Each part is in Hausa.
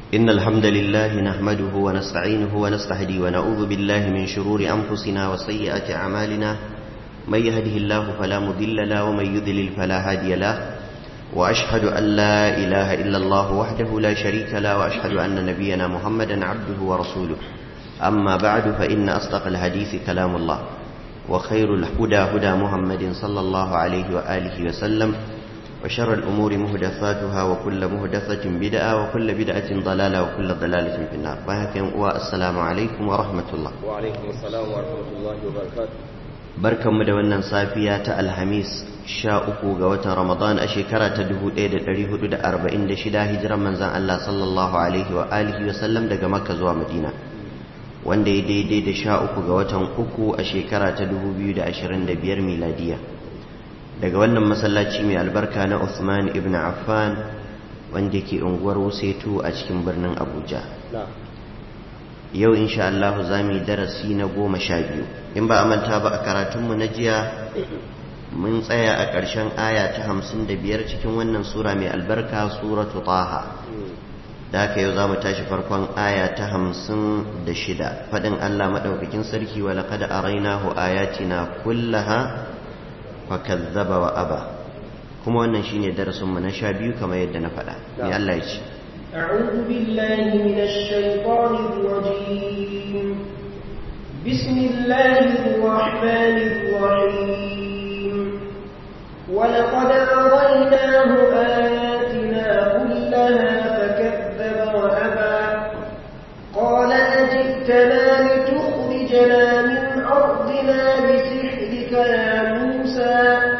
إن الحمد لله نحمده ونستعينه ونستهدي ونعوذ بالله من شرور أنفسنا وسيئات أعمالنا من يهده الله فلا مضل له ومن يضلل فلا هادي له وأشهد أن لا إله إلا الله وحده لا شريك له وأشهد أن نبينا محمدا عبده ورسوله أما بعد فإن أصدق الحديث كلام الله وخير الهدى هدى محمد صلى الله عليه وآله وسلم وشر الأمور مهدثاتها وكل مهدثة بدعة وكل بدعة ضلالة وكل ضلالة في النار والسلام عليكم ورحمة الله وعليكم السلام ورحمة الله وبركاته barkan mu da wannan safiya ta alhamis sha uku ga watan ramadan a shekara ta 1446 hijiran manzan Allah sallallahu alaihi wa alihi wa sallam daga makka zuwa madina wanda ya daidai da sha uku ga watan uku a shekara ta 2025 miladiya daga wannan masallaci mai albarka na Uthman ibn Affan wanda ke unguwar Wusetu a cikin birnin Abuja yau insha Allah za mu yi darasi na goma sha biyu in ba a manta ba a karatunmu na jiya mun tsaya a ƙarshen aya ta hamsin da biyar cikin wannan sura mai albarka suratu taha da haka yau za mu tashi farkon aya ta hamsin da shida faɗin Allah maɗaukakin sarki wa laƙada a rainahu ayatina kullaha fa kazzaba wa aba kuma wannan shine darasinmu na sha biyu kamar yadda na faɗa ne Allah ya ce أعوذ بالله من الشيطان الرجيم بسم الله الرحمن الرحيم ولقد أريناه آياتنا كلها فكذب وأبى قال أجئتنا لتخرجنا من أرضنا بسحرك يا موسى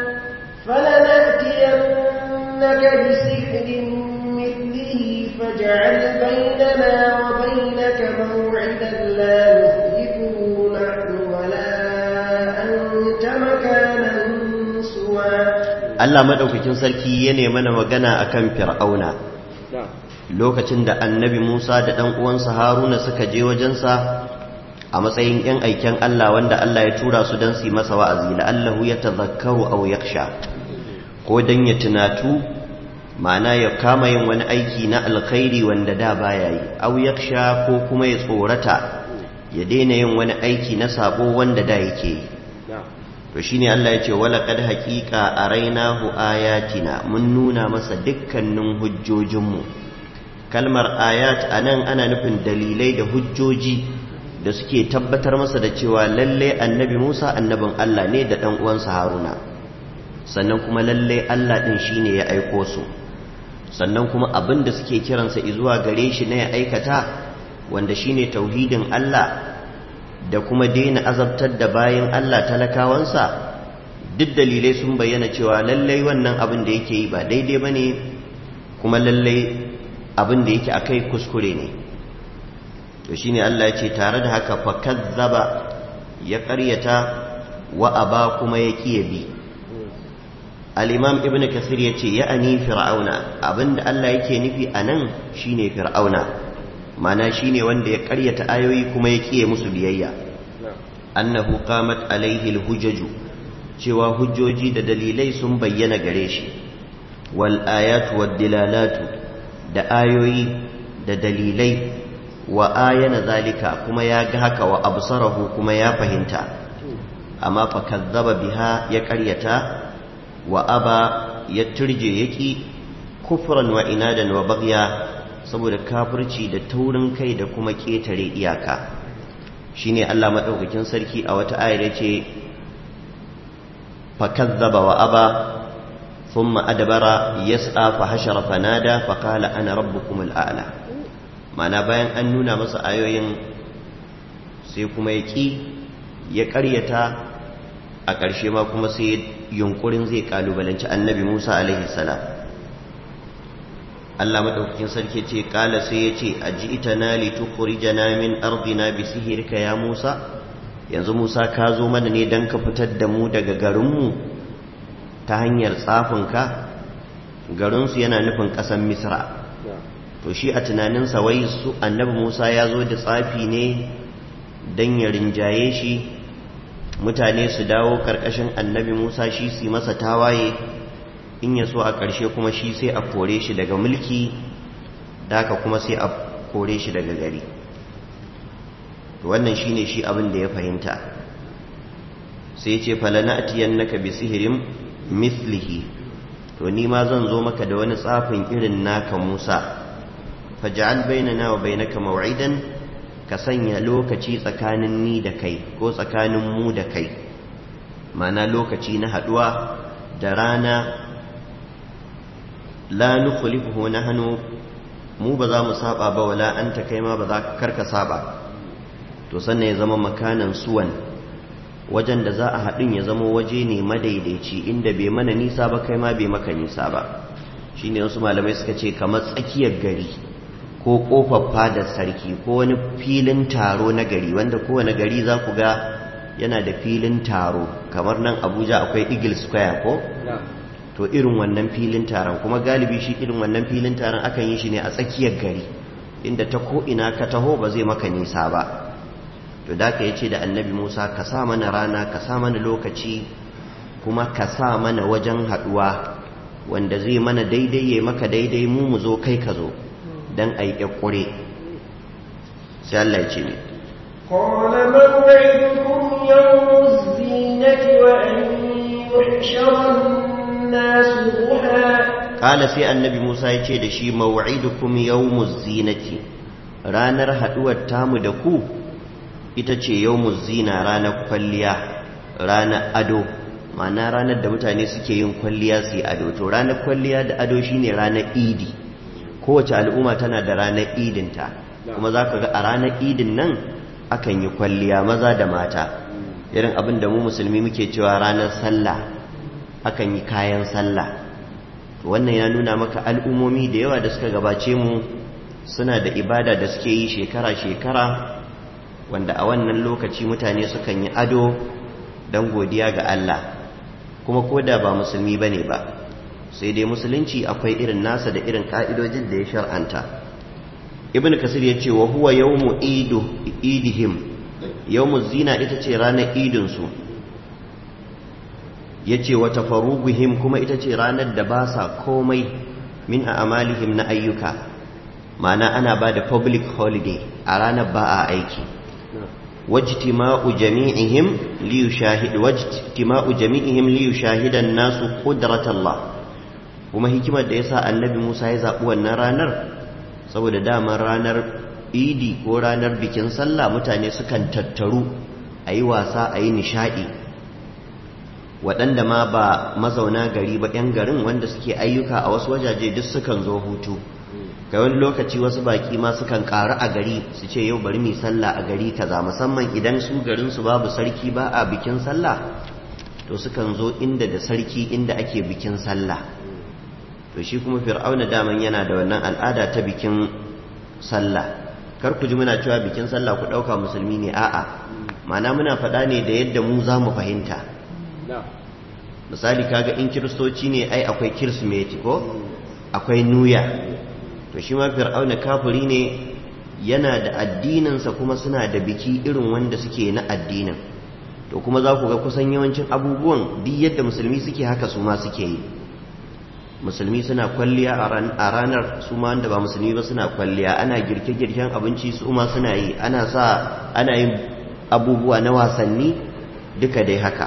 فلنأتينك بسحر فاجعل بيننا وبينك موعدا لا نخلفه نحن ولا أنت مكانا سوى Allah madaukakin sarki ya mana magana akan Fir'auna lokacin da Annabi Musa da ɗan uwansa Haruna suka je wajensa a matsayin ‘yan aiken Allah wanda Allah ya tura su don su yi masa wa'azi la'allahu ya tazakkaru aw yaksha ko don ya tunatu ma'ana ya kama yin wani aiki na alkhairi wanda da baya yi aw yaksha ko kuma ya tsorata ya daina yin wani aiki na sabo wanda da yake yi to shine Allah ya ce wala qad haqiqa arainahu ayatina mun nuna masa dukkanin hujjojinmu kalmar ayat anan ana nufin dalilai da hujjoji da suke tabbatar masa da cewa lalle annabi Musa annabin Allah ne da dan uwansa Haruna sannan kuma lalle Allah din shine ya aiko su sannan kuma abin da suke kiransa zuwa gare shi na ya aikata wanda shine tauhidin Allah da kuma daina azabtar da bayan Allah talakawansa duk dalilai sun bayyana cewa lallai wannan abin da yake yi ba daidai ba ne kuma lallai abin da yake akai kuskure ne to shine Allah ya ce tare da haka fa kazzaba ya ƙaryata wa aba kuma ya kiyabi al'imam ibn kasir ya ce ya'ani fir'auna abinda Allah yake nufi a nan shi ne fir'auna mana shi ne wanda ya karyata ayoyi kuma ya kiye musu biyayya annahu qamat alaihi hujjaju cewa hujjoji da dalilai sun bayyana gare shi wal ayatu wad dilalatu da ayoyi da dalilai wa ayana zalika kuma ya ga haka wa absarahu kuma ya fahimta amma fa kazzaba biha ya karyata wa aba ya turje yaki kufran wa inadan wa bagya saboda kafirci da taurin kai da kuma ketare iyaka shine Allah madaukakin sarki a wata ayar yace fakazzaba wa aba thumma adbara yas'a fa hashara fanada fa qala ana rabbukum al'ala mana bayan an nuna masa ayoyin sai kuma yaki ya ƙaryata a ƙarshe ma kuma sai yunkurin zai kalubalanci annabi Musa alaihi salam Allah madaukakin sarki ce kala sai ya ce aji'tana litukhrijana min ardina bi sihrika ya Musa yanzu Musa ka zo mana ne dan ka fitar da mu daga garinmu ta hanyar tsafinka garinsu yana nufin ƙasar Misra to shi a tunaninsa wai su annabi Musa ya zo da tsafi ne dan ya rinjaye shi mutane su dawo karkashin annabi Musa shi su masa tawaye in ya so a ƙarshe kuma shi sai a kore shi daga mulki da haka kuma sai a kore shi daga gari wannan shine shi abin da ya fahimta sai ce falana atiyannaka bi sihirin mislihi to ni ma zan zo maka da wani tsafin irin naka Musa faj'al bainana wa bainaka maw'idan ka sanya lokaci tsakanin ni da kai ko tsakanin mu da kai mana lokaci na haduwa da rana la nukhlifuhu nahnu mu ba za mu saba ba wala anta kai ma ba za ka karka saba to sannan ya zama makanan suwan wajen da za a haɗin ya zama waje ne madaidaici inda bai mana nisa ba kai ma bai maka nisa ba shi ne wasu malamai suka ce kamar tsakiyar gari ko ƙofar fadar sarki ko wani filin taro na gari wanda kowane gari za ku ga yana da filin taro kamar nan abuja akwai eagle square ko to irin wannan filin taron kuma galibi shi irin wannan filin taron akan yi shi ne a tsakiyar gari inda ta ko'ina ka taho ba zai maka nisa ba to da ka yace da annabi Musa ka sa mana rana ka sa mana lokaci kuma ka sa mana wajen haduwa wanda zai mana daidai ya maka daidai mu mu zo kai ka zo dan ai kure sai Allah ya ce ni قال موعدكم يوم الزينة وأن يحشر الناس ضحى قال sai annabi Musa ya ce da shi maw'idukum yawmuz zinati ranar haduwar tamu da ku ita ce yawmuz zina ranar kwalliya ranar ado ma'ana ranar da mutane suke yin kwalliya su yi ado to ranar kwalliya da ado shine ranar idi kowace al'umma tana da ranar idinta kuma za ka ga a ranar idin nan akan yi kwalliya maza da mata irin abin da mu musulmi muke cewa ranar sallah akan yi kayan sallah wannan ya nuna maka al'ummomi da yawa da suka gabace mu suna da ibada da suke yi shekara-shekara wanda a wannan lokaci mutane sukan yi ado don godiya ga Allah kuma ko da ba musulmi ba ne ba sai dai musulunci akwai irin nasa da irin ka'idojin da ya shar'anta ibn kasir ya ce wa huwa yawmu idihim yawmu zina ita ce ranar idinsu ya ce wa tafaruguhim kuma ita ce ranar da ba sa komai min a amalihim na ayyuka ma'ana ana ba da public holiday a ranar ba a aiki wajtima'u jami'ihim li yushahid wajtima'u jami'ihim li yushahidan nasu qudratallah kuma hikimar da yasa annabi Musa ya zabi wannan ranar saboda daman ranar idi ko ranar bikin sallah mutane sukan tattaru ayi wasa ayi nishadi waɗanda ma ba mazauna gari ba 'yan garin wanda suke ayyuka a wasu wajaje duk sukan zo hutu ga wani lokaci wasu baki ma sukan ƙaru a gari su ce yau bari mu sallah a gari kaza musamman idan su garin su babu sarki ba a bikin sallah to sukan zo inda da sarki inda ake bikin sallah to shi kuma fir'auna daman yana da wannan al'ada ta bikin sallah kar ku ji muna cewa bikin sallah ku ɗauka musulmi ne a'a ma'ana muna faɗa ne da yadda mu za mu fahimta misali kaga in kiristoci ne ai akwai kirsimeti ko akwai nuya to shi ma fir'auna kafiri ne yana da addininsa kuma suna da biki irin wanda suke na addinin to kuma za ku ga kusan yawancin abubuwan duk yadda musulmi suke haka su ma suke yi musulmi suna kwalliya a ranar su ma wanda ba musulmi ba suna kwalliya ana girke-girken abinci su ma suna yi ana sa ana yin abubuwa na wasanni duka dai haka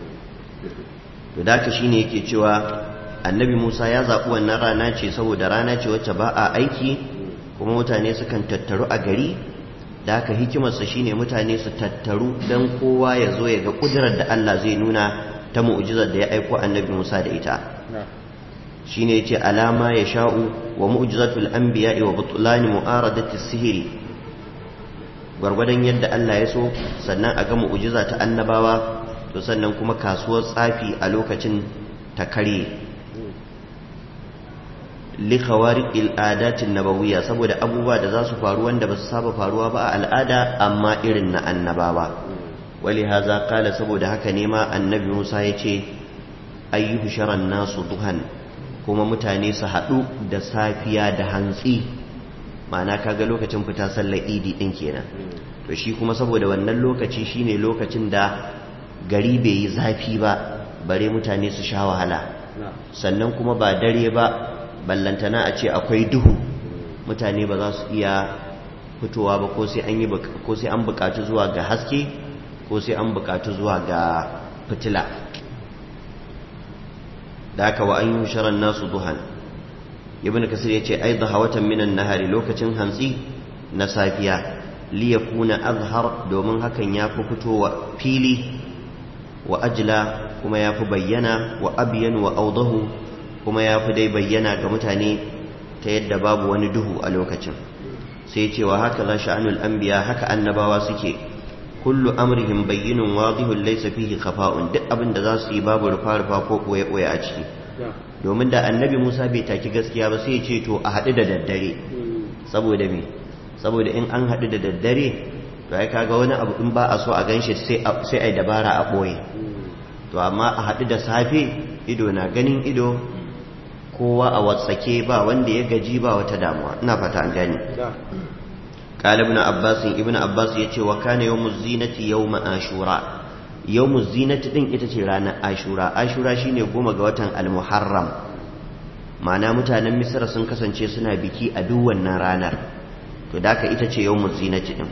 to da haka shine yake cewa annabi Musa ya zaɓi wannan rana ce saboda rana ce wacce ba a aiki kuma mutane sukan tattaru a gari da haka hikimarsa shine mutane su tattaru don kowa ya zo ya ga ƙudurar da Allah zai nuna ta mu'jizar da ya aiko annabi Musa da ita shine yace alama ya sha'u wa mu'jizatul anbiya'i wa butlani mu'aradati sihiri gwargwadon yadda Allah ya so sannan a ga mu'jiza ta annabawa to sannan kuma kasuwar tsafi a lokacin ta kare li khawariqil adatin nabawiyya saboda abubuwa da za su faru wanda ba su saba faruwa ba a al'ada amma irin na annabawa wali haza kala saboda haka ne ma annabi Musa ya ce ayyuhu sharan nasu duhan kuma mutane su haɗu da safiya da hantsi ma'ana kaga lokacin fita sallar idi ɗin kenan to shi kuma saboda wannan lokaci shine lokacin da gari bai yi zafi ba bare mutane su sha wahala sannan kuma ba dare ba ballantana a ce akwai duhu mutane ba za su iya fitowa ba ko sai an yi ko sai an buƙaci zuwa ga haske ko sai an buƙaci zuwa ga fitila da haka wa an yi sharan nasu duhan ibn kasir ya ce ai watan minan nahari lokacin hantsi na safiya liyakuna azhar domin hakan ya fi fitowa fili wa ajla kuma ya fi bayyana wa abiyan wa audahu kuma ya fi dai bayyana ga mutane ta yadda babu wani duhu a lokacin sai cewa haka za sha'anul anbiya haka annabawa suke kullu amrihim bayyinun wadihun laysa fihi khafa'un duk abin da za su yi babu rufa-rufa ko koye-koye a ciki domin da annabi Musa bai taki gaskiya ba sai ya ce to a haɗu da daddare saboda me saboda in an haɗu da daddare to ai kaga wani abu in ba a so a ganshi sai sai ai dabara a ɓoye to amma a haɗu da safe ido na ganin ido kowa a watsake ba wanda ya gaji ba wata damuwa ina fata an gani قال ابن عباس ابن عباس yace wa kana yawmuz zinati yawm ashura yawmuz zinati din ita ce ranar ashura ashura shine goma ga watan al-muharram ma'ana mutanen misra sun kasance suna biki a duk wannan ranar to daka ita ce yawmuz zinati din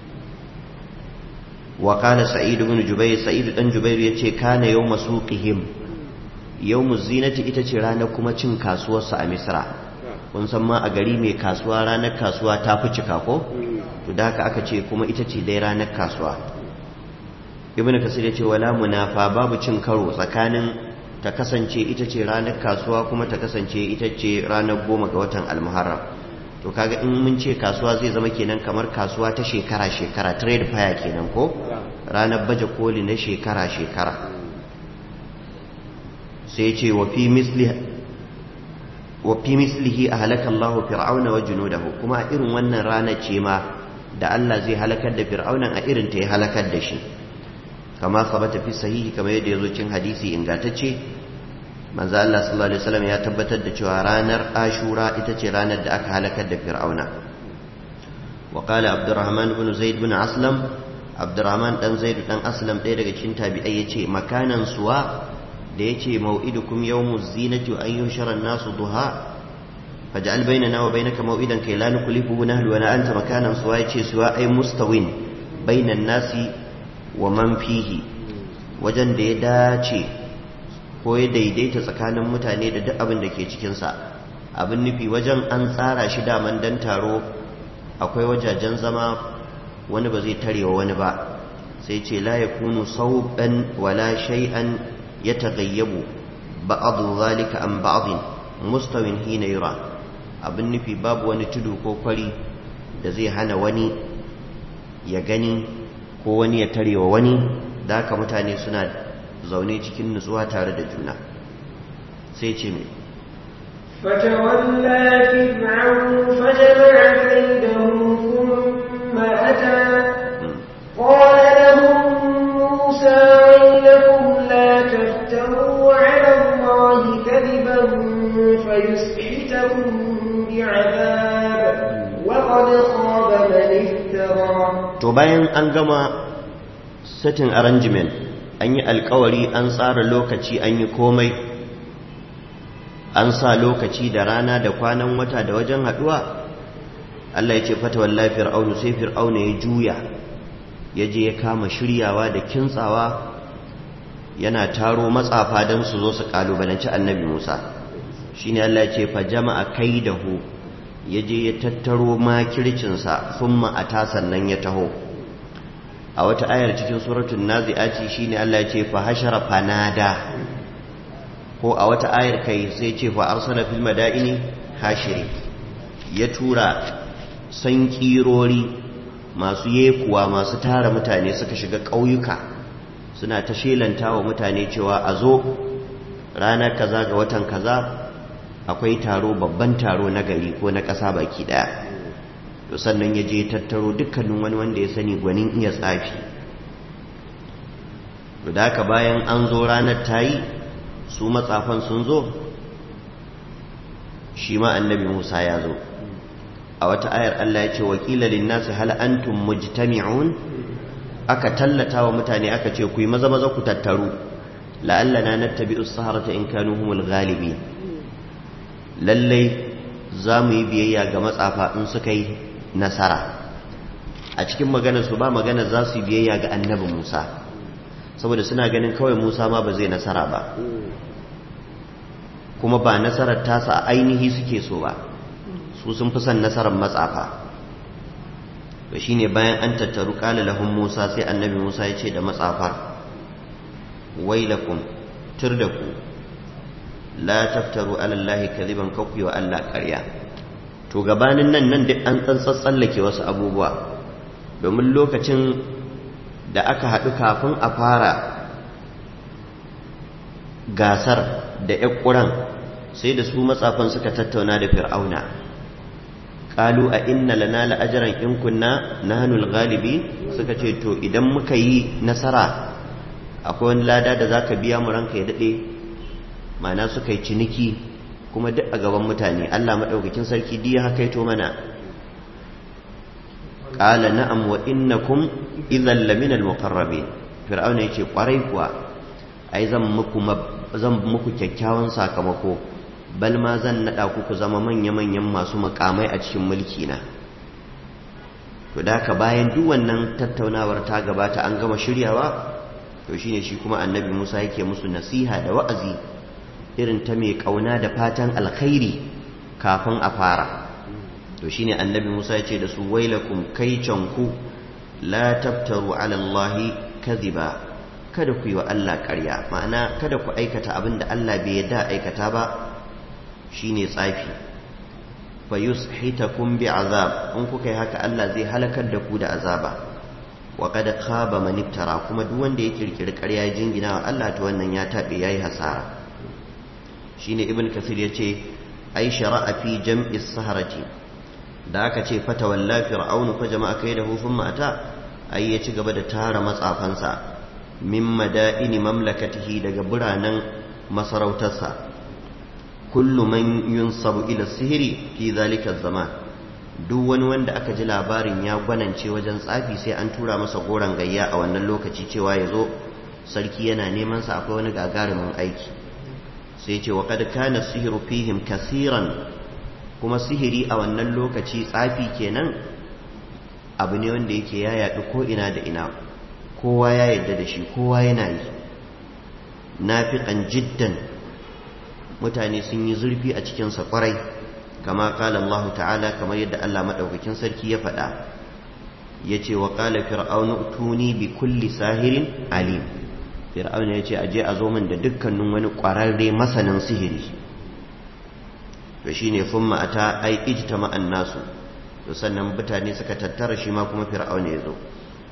wa kana sa'id ibn jubayr sa'id dan jubayr yace kana yawm suqihim yawmuz zinati ita ce ranar kuma cin kasuwarsa a misra kun san ma a gari mai kasuwa ranar kasuwa ta fi cika ko to da haka aka ce kuma ita ce dai ranar kasuwa ibnu kasir ya ce wala munafa babu cin karo tsakanin ta kasance ita ce ranar kasuwa kuma ta kasance ita ce ranar goma ga watan almuharram to kaga in mun ce kasuwa zai zama kenan kamar kasuwa ta shekara shekara trade fair kenan ko ranar baje koli na shekara shekara sai ce wa fi misli وفي مثله أهلك الله فرعون وجنوده كما إرن ونن رانا چيما da Allah zai halakar da fir'aunan a irin ta ya halakar da shi kama sabata fi sahihi kamar yadda yazo cin hadisi ingantacce manzo Allah sallallahu alaihi wasallam ya tabbatar da cewa ranar Ashura ita ce ranar da aka halakar da fir'auna wa qala Abdurrahman ibn Zaid ibn Aslam Abdurrahman dan Zaid dan Aslam ɗaya daga cikin tabi'ai yace makanan suwa da ya ce mau'idukum yawmuz zinati an yushara nasu duha faj'al bainana wa bainaka mau'idan kai la nukhlifu nahlu wa la anta makanan suwa yace suwa ay mustawin bainan nasi wa man fihi wajen da ya dace ko ya daidaita tsakanin mutane da duk abin da ke cikin sa abin nufi wajen an tsara shi daman dan taro akwai wajajen zama wani ba zai tarewa wani ba sai ce la yakunu sauban wala shay'an يتغيب بعض ذلك عن بعض مستو حين يرى abin nufi babu wani tudu ko kwari da zai hana wani ya gani ko wani ya tarewa wani da haka mutane suna zaune cikin nutsuwa tare da juna sai ce mai فتولى فرعون فجمع كيده ثم أتى قال لهم موسى ويلكم لا تفتروا على الله كذبا فيسحتكم بعذاب وقد خاب من افترى to bayan an gama setting arrangement an yi alkawari an tsara lokaci an yi komai an sa lokaci da rana da kwanan wata da wajen haduwa Allah ya ce fata wallahi fir'aunu sai fir'auna ya juya ya je ya kama shiryawa da kintsawa yana taro matsafa don su zo su kalubalanci annabi Musa shi ne Allah ce fa jama'a kai da hu ya je ya tattaro makircinsa sun ma'ata sannan ya taho a wata ayar cikin suratun nazi'aci shi ne Allah ce fa hashara fanada ko a wata ayar kai sai ce fa arsala fil madaini hashiri ya tura san kirori masu yekuwa masu tara mutane suka shiga ƙauyuka suna ta shelanta wa mutane cewa a zo ranar kaza ga watan kaza akwai taro babban taro na gari ko na ƙasa baki ɗaya to sannan ya je tattaro dukkanin wani wanda ya sani gwanin iya tsafi to da haka bayan an zo ranar ta yi su matsafan sun zo shi ma annabi musa ya zo a wata ayar Allah ya ce wakila linnasi hal antum mujtami'un aka tallata wa mutane aka ce ku yi maza maza ku tattaru la'allana nattabi'u as-saharata in kanu humul ghalibin lallai za mu yi biyayya ga matsafa in suka yi nasara a cikin maganar su ba maganar za su yi biyayya ga annabi Musa saboda suna ganin kawai Musa ma ba zai nasara ba kuma ba nasarar tasa a ainihi suke so ba su sun fi son nasarar matsafa to shine bayan an tattaru qala lahum Musa sai annabi Musa ya ce da matsafar wailakum turdaku la taftaru ala allahi kadhiban kakku wa Allah ƙarya to gabanin nan nan duk an tsallake wasu abubuwa domin lokacin da aka haɗu kafin a fara gasar da ƙuran sai da su matsafan suka tattauna da fir'auna ƙalu a inna lana la'ajaran in kunna nahnul galibi suka ce to idan muka yi nasara akwai wani lada da zaka biya mu ranka ya daɗe ma'ana suka yi ciniki kuma duk a gaban mutane Allah maɗaukakin sarki diya haka to mana ƙala na'am wa innakum idan lamina al-muqarrabin fir'auna yace kwarai kuwa ai zan muku zan muku kyakkyawan sakamako bal ma zan nada ku ku zama manya manyan masu makamai a cikin mulki na to da ka bayan duk wannan tattaunawar ta gabata an gama shiryawa to shine shi kuma annabi Musa yake musu nasiha da wa'azi irin ta mai kauna da fatan alkhairi kafin a fara to shine annabi Musa ya ce da su wailakum kaicanku la tabtaru ala Allah kadhiba kada ku yi wa Allah ƙarya ma'ana kada ku aikata abin da Allah bai yarda aikata ba shine tsafi fa yushitakum bi azab in kuka yi haka Allah zai halakar da ku da azaba wa qad khaba man iftara kuma duk wanda ya kirkiri ƙarya ya jingina wa Allah to wannan ya tabe yayi hasara shine ibn kasir yace ai shara'a fi jam'i saharati da aka ce fata walla fir'aunu fa jama'a kaidahu thumma ata ai ya ci gaba da tara matsafansa min madaini mamlakatihi daga biranen masarautarsa kullu man yunsabu ila sihiri fi zalika zaman duk wani wanda aka ji labarin ya gwanance wajen tsafi sai an tura masa goron gayya a wannan lokaci cewa ya zo sarki yana neman sa akwai wani gagarumin aiki sai ce wa kad kana sihiru fihim kasiran kuma sihiri a wannan lokaci tsafi kenan abu ne wanda yake ya yaɗu ko ina da ina kowa ya yarda da shi kowa yana yi nafiqan jiddan mutane sun yi zurfi a cikinsa kwarai kama kala Allah ta'ala kamar yadda Allah maɗaukakin sarki ya faɗa ya ce wa ƙala fir'aunu tuni bi kulli sahirin alim fir'auna ya ce aje a zo min da dukkanin wani ƙwararre masanin sihiri to shine fumma ata ai ijtama nasu to sannan mutane suka tattara shi ma kuma fir'auna ya zo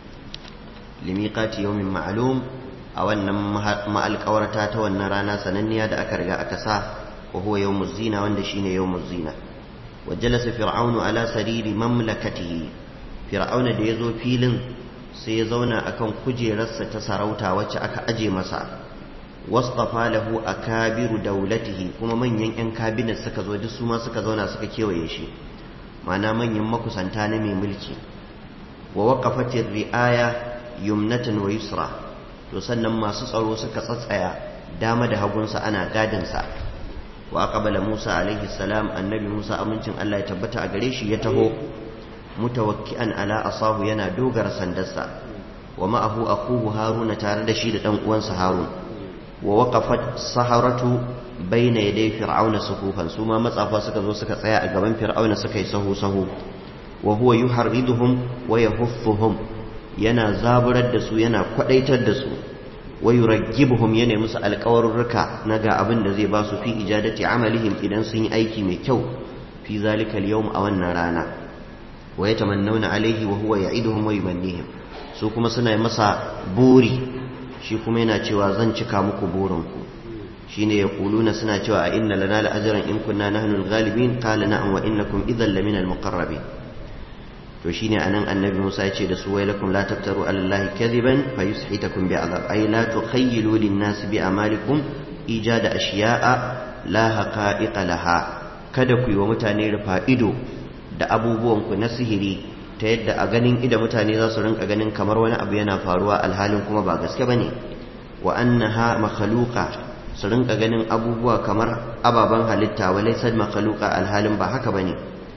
limiqati yawmin ma'lum a wannan ma'alƙawarta ta wannan rana sananniya da aka riga aka sa wa huwa yawmuz zina wanda shine yawmuz zina wa jalasa fir'aunu ala sariri mamlakatihi fir'auna da yazo filin sai ya zauna akan kujerarsa ta sarauta wacce aka aje masa wastafa lahu akabiru daulatihi kuma manyan yan kabinet suka zo duk su ma suka zauna suka kewaye shi ma'ana manyan makusanta na mai mulki wa waqafatir ri'aya yumnatan wa yusra to sannan masu tsaro suka tsatsaya dama da hagunsa ana gadinsa wa aqbala Musa alaihi salam annabi Musa amincin Allah ya tabbata a gare shi ya taho mutawakki'an ala asahu yana dogara sandarsa wa ma'ahu akuhu haruna tare da shi da dan uwansa harun wa waqafat saharatu baina yaday fir'auna sufufan su ma matsafa suka zo suka tsaya a gaban fir'auna suka yi sahu sahu wa huwa yuharriduhum wa yahuffuhum yana zaburar da su yana kwadaitar da su wa yuraggibuhum yana musu alƙawarurruka na ga abin da zai ba su fi ijadati amalihim idan sun yi aiki mai kyau fi zalika al-yawm a wannan rana wa yatamannawna alayhi wa huwa ya'iduhum wa yumannihim su kuma suna masa buri shi kuma yana cewa zan cika muku burinku shine yaquluna suna cewa a inna lana la ajran in kunna nahnu al-ghalibin qala na'am wa innakum idhan lamina al-muqarrabin to shine anan annabi Musa ya ce da su wailakum la taftaru ala allahi kadiban fayushitakum bi'adab ay la tukhayyilu lin-nasi bi amalikum ijada ashiya'a la haqa'iqa laha kada ku yi wa mutane rufa ido da abubuwan ku na sihiri ta yadda a ganin ida mutane za su rinka ganin kamar wani abu yana faruwa alhalin kuma ba gaske bane wa annaha makhluqa su rinka ganin abubuwa kamar ababen halitta wa laysa makhluqa alhalin ba haka bane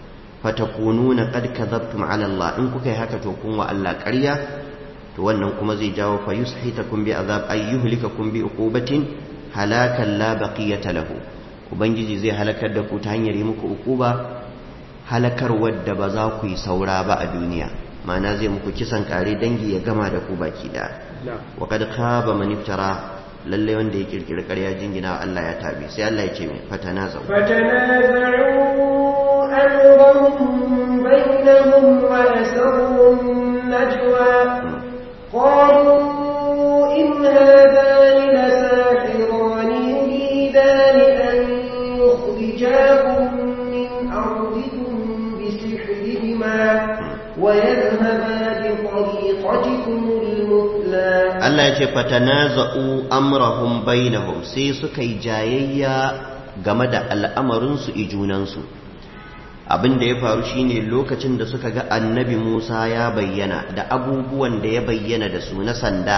fatakununa qad kadhabtum ala Allah in kuka yi haka to kun wa Allah ƙarya to wannan kuma zai jawo fa yushitakum bi azab ay yuhlikakum bi uqubatin halakan la baqiyata lahu ubangiji zai halakar da ku ta hanyar yi muku uquba halakar wadda ba za ku yi saura ba a duniya ma'ana zai muku kisan kare dangi ya gama da ku baki da wa kad khaba man iftara lalle wanda ya kirkiri ƙarya jingina Allah ya tabi sai Allah ya ce mai fatanazau فتنازعوا أمرهم بينهم وأسروا النجوى قالوا إن هذان لساحران يريدان أن يخرجاكم من أرضكم بسحرهما ويذهبا بطريقتكم المثلى Allah ya ce fatanaza'u amrahum bainahum sai suka yi jayayya game da al'amarinsu ijunansu abin da ya faru shine lokacin da suka ga annabi Musa ya bayyana da abubuwan da ya bayyana da su na sanda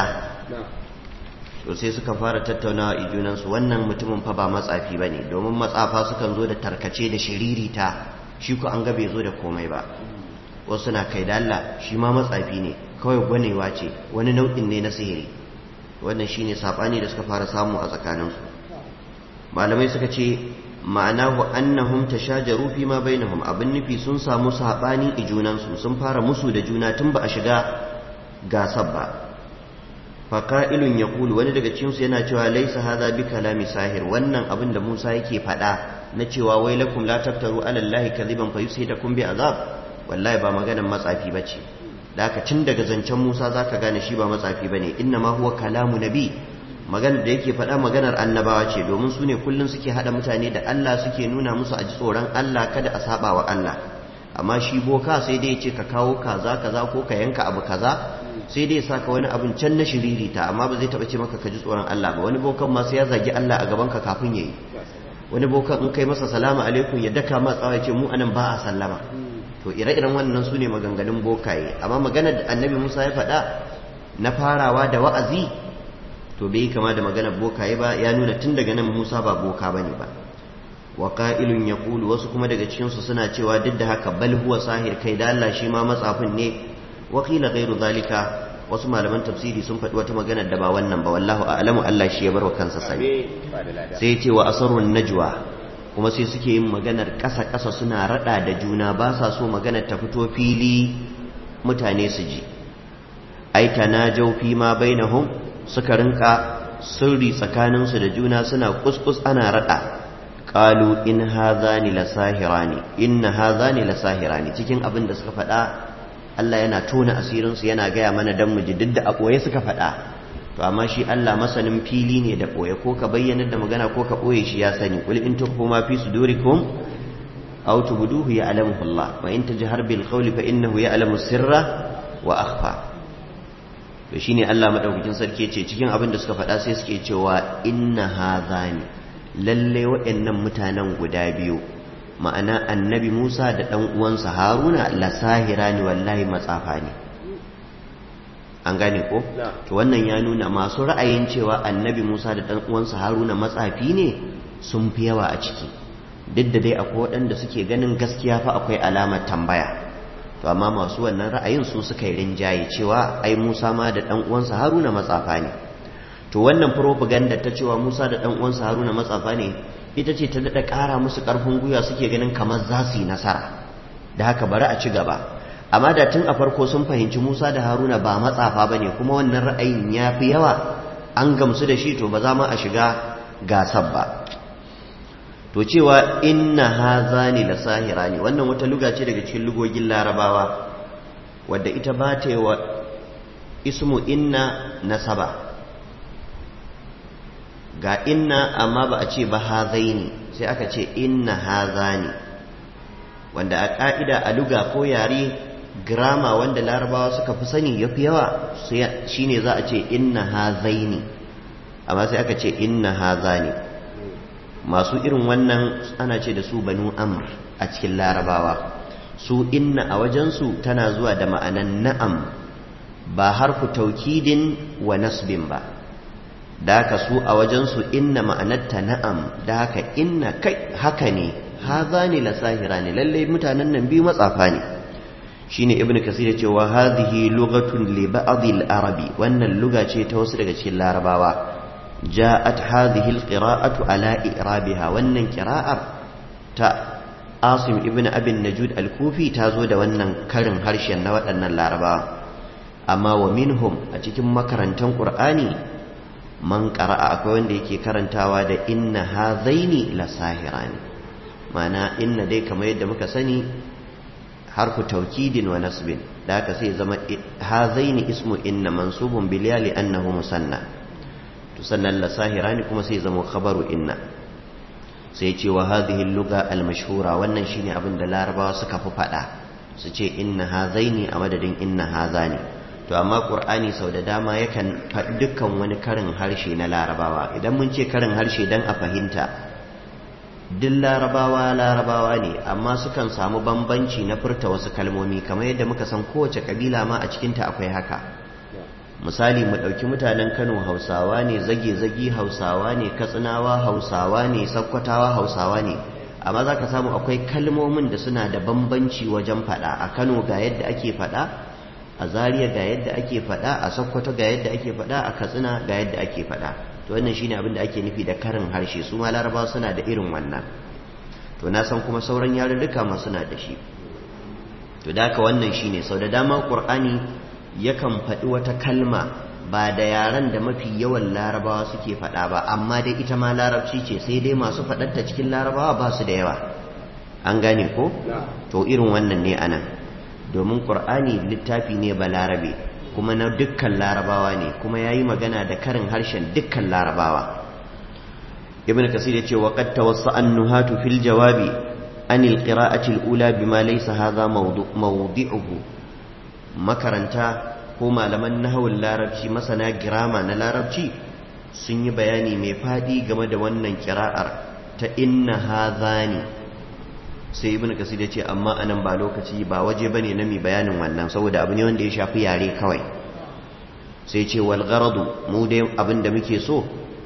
to sai suka fara tattaunawa ijunansu wannan mutumin fa ba matsafi bane domin matsafa sukan zo da tarkace da shiririta shi ko an ga bai zo da komai ba wasu na kai da Allah shi ma matsafi ne kawai gwanewa ce wani nau'in ne na sihiri wannan shine sabani da suka fara samu a tsakaninsu malamai suka ce ma'anahu annahum tashajaru fi ma bainahum abin nufi sun samu sabani i junansu sun fara musu da juna tun ba a shiga gasar ba faqa'ilun yaqulu wani daga cikin su yana cewa laysa hadha bi kalami sahir wannan abin da Musa yake faɗa na cewa wai lakum la taftaru ala allahi kadhiban fayusitakum bi azab wallahi ba maganar matsafi bace da haka tun daga zancen Musa zaka gane shi ba matsafi bane inna ma huwa kalamu nabi maganar da yake faɗa maganar annabawa ce domin su ne kullum suke haɗa mutane da Allah suke nuna musu a ji tsoron Allah kada a saba wa Allah amma shi boka sai dai ya ce ka kawo kaza kaza ko ka yanka abu kaza sai dai ya saka wani abin can na shiririta amma ba zai taɓa ce maka ka ji tsoron Allah ba wani bokan ma sai ya zagi Allah a gaban ka kafin yayi wani bokan in kai masa salamu alaikum ya daka ma tsawa ya ce mu anan ba a sallama to ire-iren wannan su ne maganganun bokaye amma maganar da annabi Musa ya faɗa na farawa da wa'azi to bai kama da maganar bokaye ba ya nuna tun daga nan Musa ba boka bane ba wa qa'ilun yaqulu wasu kuma daga cikin su suna cewa duk da haka bal huwa sahir kai da Allah shi ma matsafin ne wa qila ghairu zalika wasu malaman tafsiri sun faɗi wata magana da ba wannan ba wallahu a'lamu Allah shi ya bar wa kansa sani sai ya ce wa asarun najwa kuma sai suke yin maganar ƙasa ƙasa suna rada da juna ba sa so maganar ta fito fili mutane su ji ai tanajau fi ma bainahum suka rinka sirri tsakaninsu da juna suna kuskus ana rada qalu in hadhani lasahirani inna hadhani lasahirani cikin abin da suka faɗa Allah yana tona asirin su yana gaya mana dan mu ji duk da a boye suka faɗa to amma shi Allah masanin fili ne da boye ko ka bayyana da magana ko ka boye shi ya sani qul in tukhfu ma fi sudurikum aw tubduhu ya'lamuhu Allah wa in tajhar bil qawli fa innahu ya'lamu sirra wa akhfa to shine Allah madaukakin sarki ce cikin abin da suka faɗa sai suke cewa inna hadhani lalle waɗannan mutanen guda biyu ma'ana annabi Musa da ɗan uwansa Haruna la sahira ne wallahi matsafa ne an gane ko to wannan ya nuna masu ra'ayin cewa annabi Musa da ɗan uwansa Haruna matsafi ne sun fi yawa a ciki duk da dai akwai waɗanda suke ganin gaskiya fa akwai alamar tambaya to amma masu wannan ra'ayin su suka yi rinjaye cewa ai Musa ma da dan uwansa Haruna matsafa ne to wannan propaganda ta cewa Musa da dan uwansa Haruna matsafa ne ita ce ta dada ƙara musu ƙarfin gwiwa suke ganin kamar za su yi nasara da haka bari a ci gaba amma da tun a farko sun fahimci Musa da Haruna ba matsafa bane kuma wannan ra'ayin ya fi yawa an gamsu da shi to ba za mu a shiga gasar ba to cewa inna hazani la sahirani wannan wata luga ce daga cikin lugogin larabawa wadda ita ba ta yi wa ismu inna nasaba ga inna amma ba a ce ba hazaini sai aka ce inna hazani wanda a ƙa'ida a luga ko yare grama wanda larabawa suka fi sani ya fi yawa shine za a ce inna hazaini amma sai aka ce inna hazani masu irin wannan ana ce da su banu amr a cikin larabawa su inna a wajensu tana zuwa da ma'anan na'am ba harfu taukidin wa nasbin ba da haka su a wajensu inna ma'anarta na'am da haka inna kai haka ne hadhani lasahirani lalle mutanen nan biyu matsafa ne shine ibnu kasir ya ce wa hadhihi lughatun li ba'd al-arabi wannan luga ce ta wasu daga cikin larabawa ja'at hadhihi al-qira'atu ala i'rabiha wannan qira'ar ta Asim ibn Abin Najud al-Kufi ta zo da wannan karin harshen na waɗannan larabawa amma wa minhum a cikin makarantan Qur'ani man qara'a akwai wanda yake karantawa da inna hadhaini lasahirani ma'ana inna dai kamar yadda muka sani harfu taukidin wa nasbin da haka sai zama hazaini ismu inna mansubun bil ya annahu musanna to sannan la sahirani kuma sai zama khabaru inna sai ce wa hadhihi al-lugha al-mashhura wannan shine abin da larabawa suka fi fada su ce inna hazaini a madadin inna hazani to amma qur'ani sau da dama yakan faɗi dukkan wani karin harshe na larabawa idan mun ce karin harshe dan a fahimta duk larabawa larabawa ne amma sukan samu bambanci na furta wasu kalmomi kamar yadda muka san kowace kabila ma a cikinta akwai haka misali mu ɗauki mutanen kano hausawa ne zage-zage hausawa ne katsinawa hausawa ne sakkwatawa hausawa ne amma za ka samu akwai kalmomin da suna da bambanci wajen faɗa a kano ga yadda ake faɗa a zaria ga yadda ake faɗa a sakkwato ga yadda ake faɗa a katsina ga yadda ake faɗa to wannan shine abin da ake nufi da karin harshe su ma larabawa suna da irin wannan to na san kuma sauran yarurruka ma suna da shi to da haka wannan shine sau da dama qur'ani yakan faɗi wata kalma ba da yaran da mafi yawan larabawa suke faɗa ba amma dai ita ma larabci ce sai dai masu faɗarta cikin larabawa ba su da yawa an gane ko to irin wannan ne anan domin qur'ani littafi ne ba larabe kuma na dukkan larabawa ne kuma ya yi magana da karin harshen dukkan larabawa ibn kasir ya ce wa qad tawassa an-nuhatu fil jawabi an al-qira'ati al-ula bima laysa hadha mawdi'uhu makaranta ko malaman nahawul larabci masana girama na larabci sun yi bayani mai fadi game da wannan kira'ar ta inna hadhani sai ibn kasir ya ce amma anan ba lokaci ba waje bane na mi bayanin wannan saboda abu ne wanda ya shafi yare kawai sai ce wal gharadu mu dai abin da muke so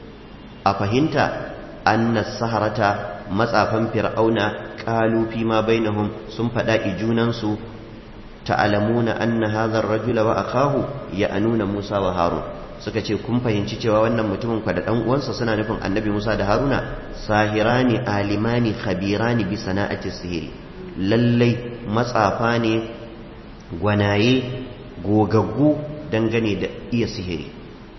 a fahimta anna saharata matsafan fir'auna qalu fi ma bainahum sun fada ijunan su ta'lamuna anna hadha ar-rajula wa akahu ya'nuna Musa wa Harun suka ce kun fahimci cewa wannan mutumin kwa da dan uwansa suna nufin annabi Musa da Haruna sahirani alimani khabirani bi sana'ati sihiri lallai matsafa ne gwanaye gogaggu dangane da iya sihiri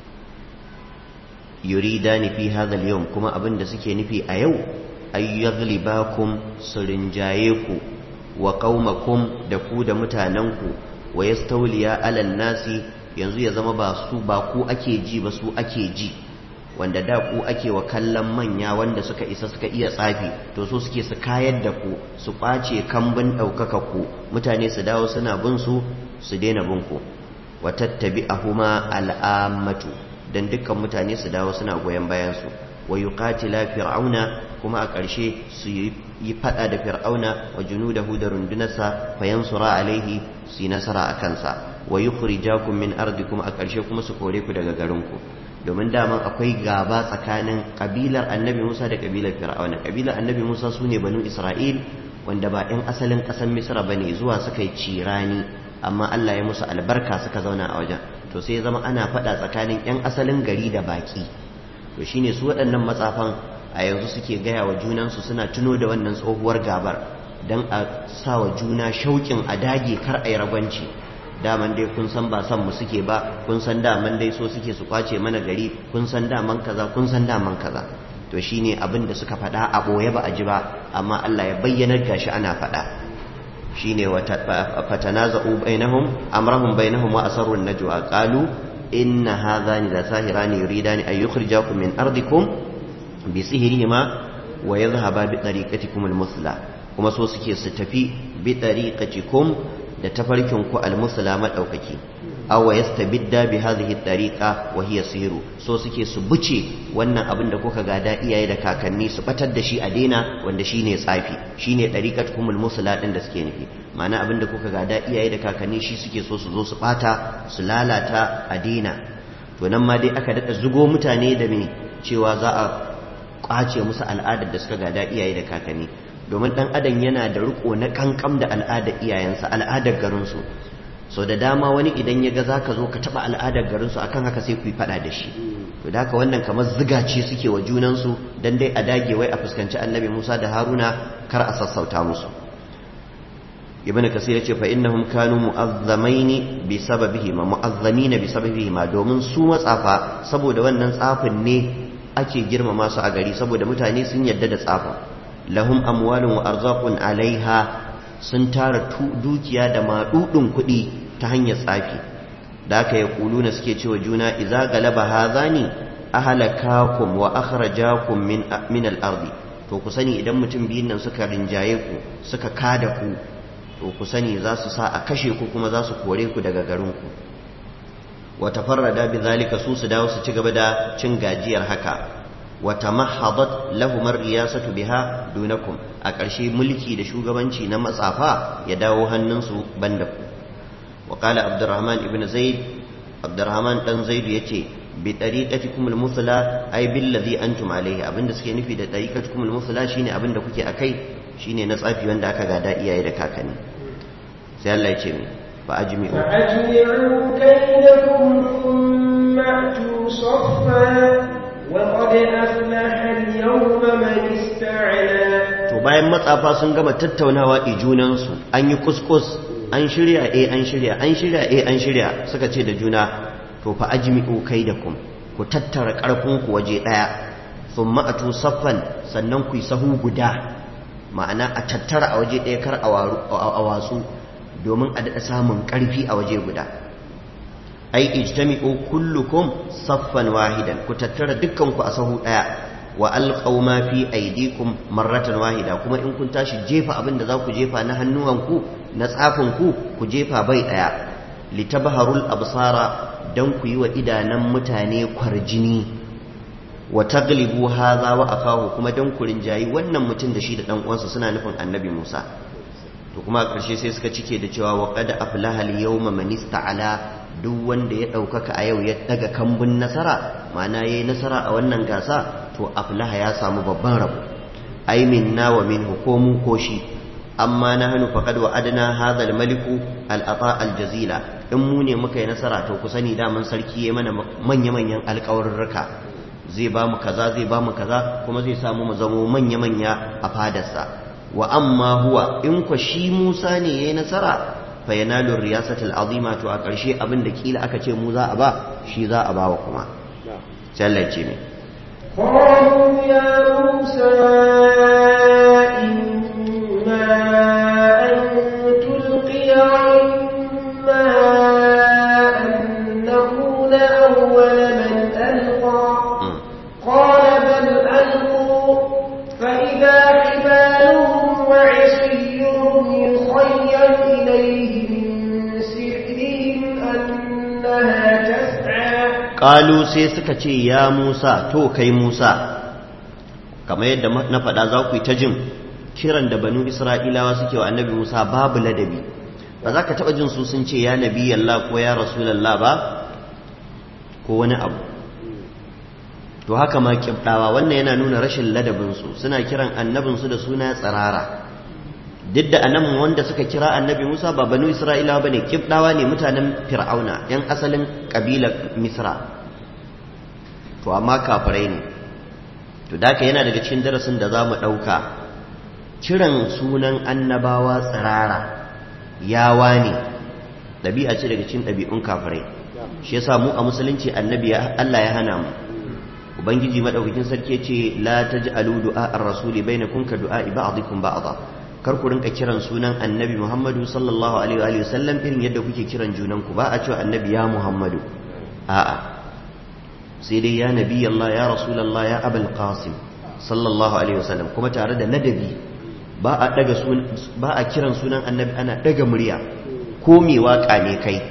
yuridani fi hadha al-yawm kuma abin da suke nufi a yau ay yaghlibakum surinjaye ku wa qaumakum da ku da mutanenku wa yastawliya ala nasi yanzu ya zama ba su ba ku ake ji ba su ake ji wanda da ku ake wa kallon manya wanda suka isa suka iya tsafi to so suke su kayar da ku su ƙwace kambun ɗaukaka ku mutane su dawo suna bin su su daina bin ku wa tattabi ahuma al'ammatu dan dukkan mutane su dawo suna goyon bayan su wa yuqatila fir'auna kuma a ƙarshe su yi fada da fir'auna wa junudahu da rundunarsa fayansura alaihi su yi nasara a kansa wa yukhrijakum min ardikum a ƙarshe kuma su kore ku daga garinku domin daman akwai gaba tsakanin kabilar annabi Musa da kabilar Fir'auna kabilar annabi Musa sune banu Isra'il wanda ba ɗan asalin ƙasar Misra bane zuwa suka yi cirani amma Allah ya musu albarka suka zauna a wajen to sai ya zama ana faɗa tsakanin ƴan asalin gari da baki to shine su waɗannan matsafan a yanzu suke gaya wa junansu suna tuno da wannan tsohuwar gabar don a sa wa juna shauƙin a dage kar a yi ragwanci daman dai kun san ba san mu suke ba kun san daman dai so suke su kwace mana gari kun san daman kaza kun san daman kaza to shine abin da suka faɗa a ɓoye ba a ji ba amma Allah ya bayyanar gashi ana faɗa shine fatanaza'u bainahum amrahum bainahum wa asarru najwa qalu inna hadhani la sahirani yuridani an yukhrijakum min ardikum bi sihrihima wa yadhhaba bi tariqatikum al-musla kuma so suke su tafi bi tariqatikum da tafarkin ku al-musla madaukaki aw yastabidda bi hadhihi tariqa wa hiya sihru so suke su buce wannan abin da kuka gada iyaye da kakanni su batar da shi a daina wanda shine tsafi shine tariqatukum al-musla din da suke nufi ma'ana abin da kuka gada iyaye da kakanni shi suke so su zo su bata su lalata a daina to nan ma dai aka dada zugo mutane da me cewa za a kwace musu al'adar da suka gada iyaye da kakanni domin dan adam yana da riko na kankam da al'adar iyayensa al'adar garinsu so da dama wani idan ya ga zaka zo ka taba al'adar garinsu akan haka sai ku yi fada da shi to da haka wannan kamar ziga ce suke wa junansu dan dai a dage wai a fuskanci annabi Musa da Haruna kar a sassauta musu ibn kasir yace fa innahum kanu mu'azzamaini bi sababihi ma mu'azzamina bi sababihi ma domin su matsafa saboda wannan tsafin ne ake girmama su a gari saboda mutane sun yadda da tsafin lahum amwalun wa arzaqun alaiha sun tara dukiya da madudin kuɗi ta hanyar tsafi da aka yi kuluna suke cewa juna idza galaba hadhani ahlakakum wa akhrajakum min min al-ardi to ku sani idan mutum biyun nan suka rinjaye ku suka kada ku to ku sani za su sa a kashe ku kuma za su kore ku daga garinku wata farrada bi zalika su su dawo su ci gaba da cin gajiyar haka wata mahadat lahumar riyasatu biha dunakum a ƙarshe mulki da shugabanci na matsafa ya dawo hannunsu banda ku wa qala abdurrahman ibn zaid abdurrahman dan zaid yace bi tariqatikum al-musla ay bil ladhi antum alayhi abinda suke nufi da tariqatikum al-musla shine abinda kuke akai shine na tsafi wanda aka gada iyaye da kakanni sai Allah ya ce mi fa ajmi'u fa ajmi'u kaydakum thumma atu saffa wa qad aflaha al-yawma man ista'ala to bayan matsafa sun gama tattaunawa i junan su an yi kuskus an shirya eh an shirya an shirya eh an shirya suka ce da juna to fa ajmi'u kaydakum ku tattara karfin ku waje daya thumma atu saffan sannan ku yi sahu guda ma'ana a tattara a waje ɗaya kar a watsu domin a daɗa samun ƙarfi a waje guda ai ijtami'u kullukum saffan wahidan ku tattara dukkanku a sahu ɗaya wa alqaw ma fi aydikum marratan wahida kuma in kun tashi jefa abin da za ku jefa na hannuwanku na tsafin ku ku jefa bai ɗaya litabharul absara dan ku yi wa idanan mutane kwarjini wa taglibu hadha wa akahu kuma dan kurin jayi wannan mutum da shi da dan uwansa suna nufin annabi Musa to kuma a ƙarshe sai suka cike da cewa wa qad aflaha al-yawma man ista'ala duk wanda ya ɗaukaka a yau ya daga kambun nasara ma'ana yayi nasara a wannan gasa to aflaha ya samu babban rabo ai minna wa minhu ko mu ko shi amma nahnu faqad wa'adna hadha al-maliku al-ata al-jazila in mu ne muka yi nasara to ku sani daman sarki ya mana manya-manyan alƙawarurruka zai ba mu kaza zai ba mu kaza kuma zai samu mu zamo manya-manya a fadarsa wa amma huwa in kwa shi Musa ne yayi nasara fa yanalu riyasatul azima to a ƙarshe abin da kila aka ce mu za a ba shi za a bawa kuma sai Allah ya ce ne قالوا يا موسى إما أن تلقي وإما أن نكون أول من ألقى قال بل ألقوا فإذا حبالهم وعصيهم يخيل إليه من سحرهم أنها تسعى ƙalu sai suka ce ya musa to kai musa kamar yadda na faɗa za ku yi ta jin kiran da banu isra'ilawa suke wa annabi musa babu ladabi ba za ka taɓa jin su sun ce ya nabi yalla ko ya rasulallah ba ko wani abu to haka ma kibdawa wannan yana nuna rashin ladabinsu suna kiran annabinsu da suna tsirara duk da anan wanda suka kira annabi Musa ba banu Isra'ilawa bane kibdawa ne mutanen Fir'auna yan asalin kabilar Misra to amma kafirai ne to daka yana daga cikin darasin da zamu dauka kiran sunan annabawa tsirara yawa ne dabi'a ce daga cikin dabi'un kafirai shi yasa mu a musulunci annabi Allah ya hana mu ubangiji madaukakin sarki ce la taj'alu du'a ar-rasuli bainakum ka du'a ba'dikum ba'dha kar ku rinka kiran sunan annabi Muhammadu sallallahu alaihi wa sallam irin yadda kuke kiran junan ku ba a cewa annabi ya Muhammadu a'a sai dai ya nabi Allah ya rasulullah ya abul qasim sallallahu alaihi wa sallam kuma tare da ladabi ba a daga ba a kiran sunan annabi ana daga murya ko me waka ne kai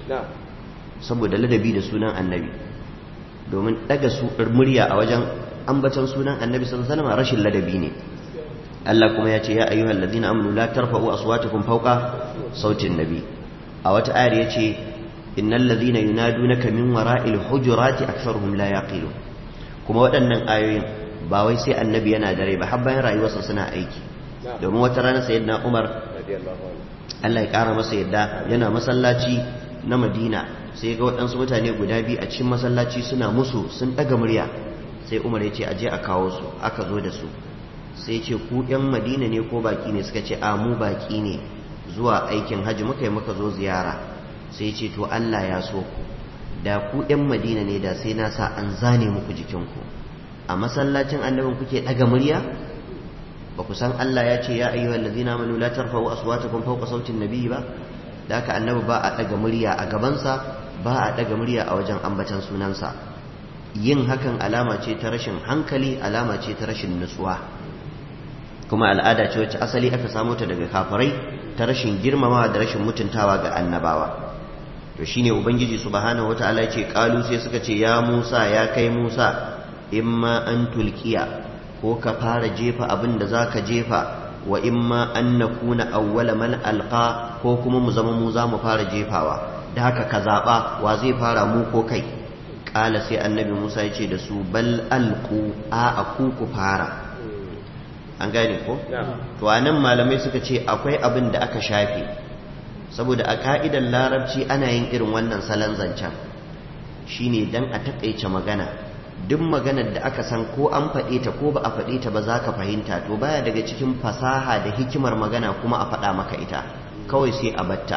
saboda ladabi da sunan annabi domin daga murya a wajen ambatan sunan annabi sallallahu alaihi wasallam rashin ladabi ne Allah kuma ya ce ya ayyuhal ladina amanu la tarfa'u aswatakum fawqa sautin nabi a wata ayar yace innal ladina yunadunaka min wara'il hujurati aktharuhum la yaqilun kuma waɗannan ayoyin ba wai sai annabi yana da rai ba har bayan rayuwarsa suna aiki domin wata rana sayyidina Umar Allah ya kara masa yadda yana masallaci na Madina sai ga waɗansu mutane guda biyu a cikin masallaci suna musu sun ɗaga murya sai Umar ya ce aje a kawo su aka zo da su sai ce ku ‘yan Madina ne ko baki ne suka ce a mu baki ne zuwa aikin hajji muka yi muka zo ziyara sai ce to Allah ya so ku da ku ‘yan Madina ne da sai na sa an zane muku jikinku a masallacin annabin kuke ɗaga murya ba ku san Allah ya ce ya ayyuhal ladina amanu la tarfa'u aswatakum fawqa sautin nabiy ba da haka annabi ba a daga murya a gabansa ba a daga murya a wajen ambatan sunansa yin hakan alama ce ta rashin hankali alama ce ta rashin nutsuwa kuma al'ada ce wacce asali aka samo ta daga kafirai ta rashin girmamawa da rashin mutuntawa ga annabawa to shine ubangiji subhanahu wataala ya ce qalu sai suka ce ya Musa ya kai Musa imma an tulkiya ko ka fara jefa abin da za ka jefa wa imma an na kuna awwala man alqa ko kuma mu zama mu za mu fara jefawa da haka ka zaɓa wa zai fara mu ko kai ƙala sai annabi musa ya ce da su bal alku a a ku ku fara an gane ko to a nan malamai suka ce akwai abin da aka shafe saboda a ka'idar larabci ana yin irin wannan salon zancen shine dan a taƙaice magana duk maganar da aka san ko an faɗe ta ko ba a faɗe ta ba za ka fahimta to baya daga cikin fasaha da hikimar magana kuma a faɗa maka ita kawai sai a batta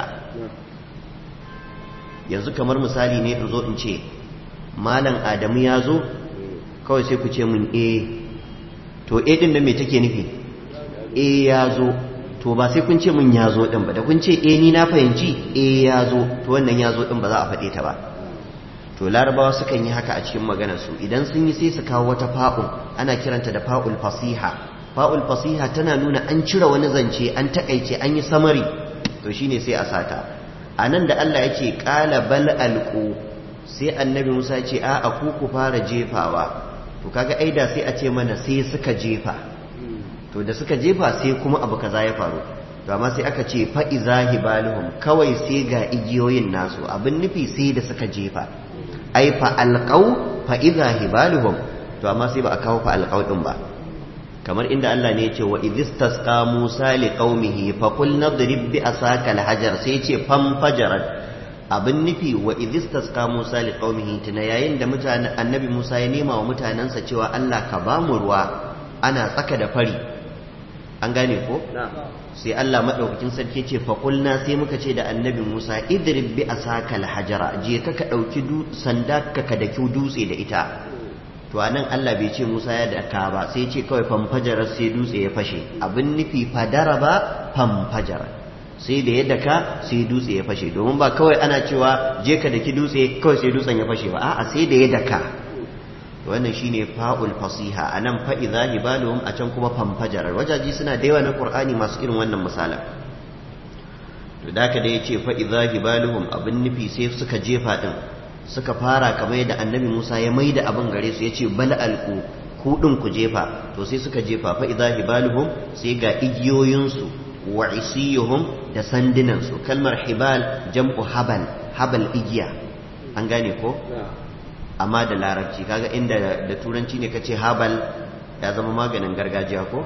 yanzu kamar misali ne in zo in ce malam adamu ya zo kawai sai ku ce mun e to e din da me take nufi e ya zo to ba sai kun ce mun ya zo din ba da kun ce e ni na fahimci e ya zo to wannan ya zo din ba za a faɗe ta ba to larabawa sukan yi haka a cikin maganarsu idan sun yi sai su kawo wata fa'ul ana kiranta da fa'ul fasiha fa'ul fasiha tana nuna an cire wani zance an takaice an yi samari to shine sai a sata a nan da Allah ya ce ƙala bal alƙu sai annabi musa ce a a ku ku fara jefawa to kaga aida sai a ce mana sai suka jefa to da suka jefa sai kuma abu kaza ya faru to amma sai aka ce fa'iza hibaluhum kawai sai ga igiyoyin nasu abin nufi sai da suka jefa ai fa alqaw fa idha hibaluhum to amma sai ba a kawo fa alqaw din ba kamar inda Allah ne ya ce wa idistasqa Musa li qaumihi fa qul nadrib bi asaka alhajar sai ya ce fam fajarat abin nufi wa idistasqa Musa li qaumihi tuna yayin da mutanen annabi Musa ya nema wa mutanansa cewa Allah ka ba mu ruwa ana tsaka da fari an gane ko sai Allah madaukakin sarki ce fa qulna sai muka ce da annabi Musa idrib bi asaka alhajara je ka ka dauki sanda ka ka daki dutse da ita to anan Allah bai ce Musa ya daka ba sai ce kawai famfajar sai dutse ya fashe abin nufi fadara ba famfajar sai da ya daka sai dutse ya fashe domin ba kawai ana cewa je ka daki dutse kawai sai dutsen ya fashe ba a'a sai da ya daka wannan shine fa'ul fasiha anan fa idza hibaluhum a can kuma famfajar wajaji suna da yawa na qur'ani masu irin wannan misalan to da ka da yace fa idza hibaluhum abin nufi sai suka jefa din suka fara kamar yadda annabi Musa ya maida abin gare su yace bal alqu ku din ku jefa to sai suka jefa fa idza hibaluhum sai ga igiyoyin su wa isiyuhum da sandinan su kalmar hibal jam'u habal habal igiya an gane ko amma da larabci kaga inda da turanci ne kace habal ya zama maganin gargajiya ko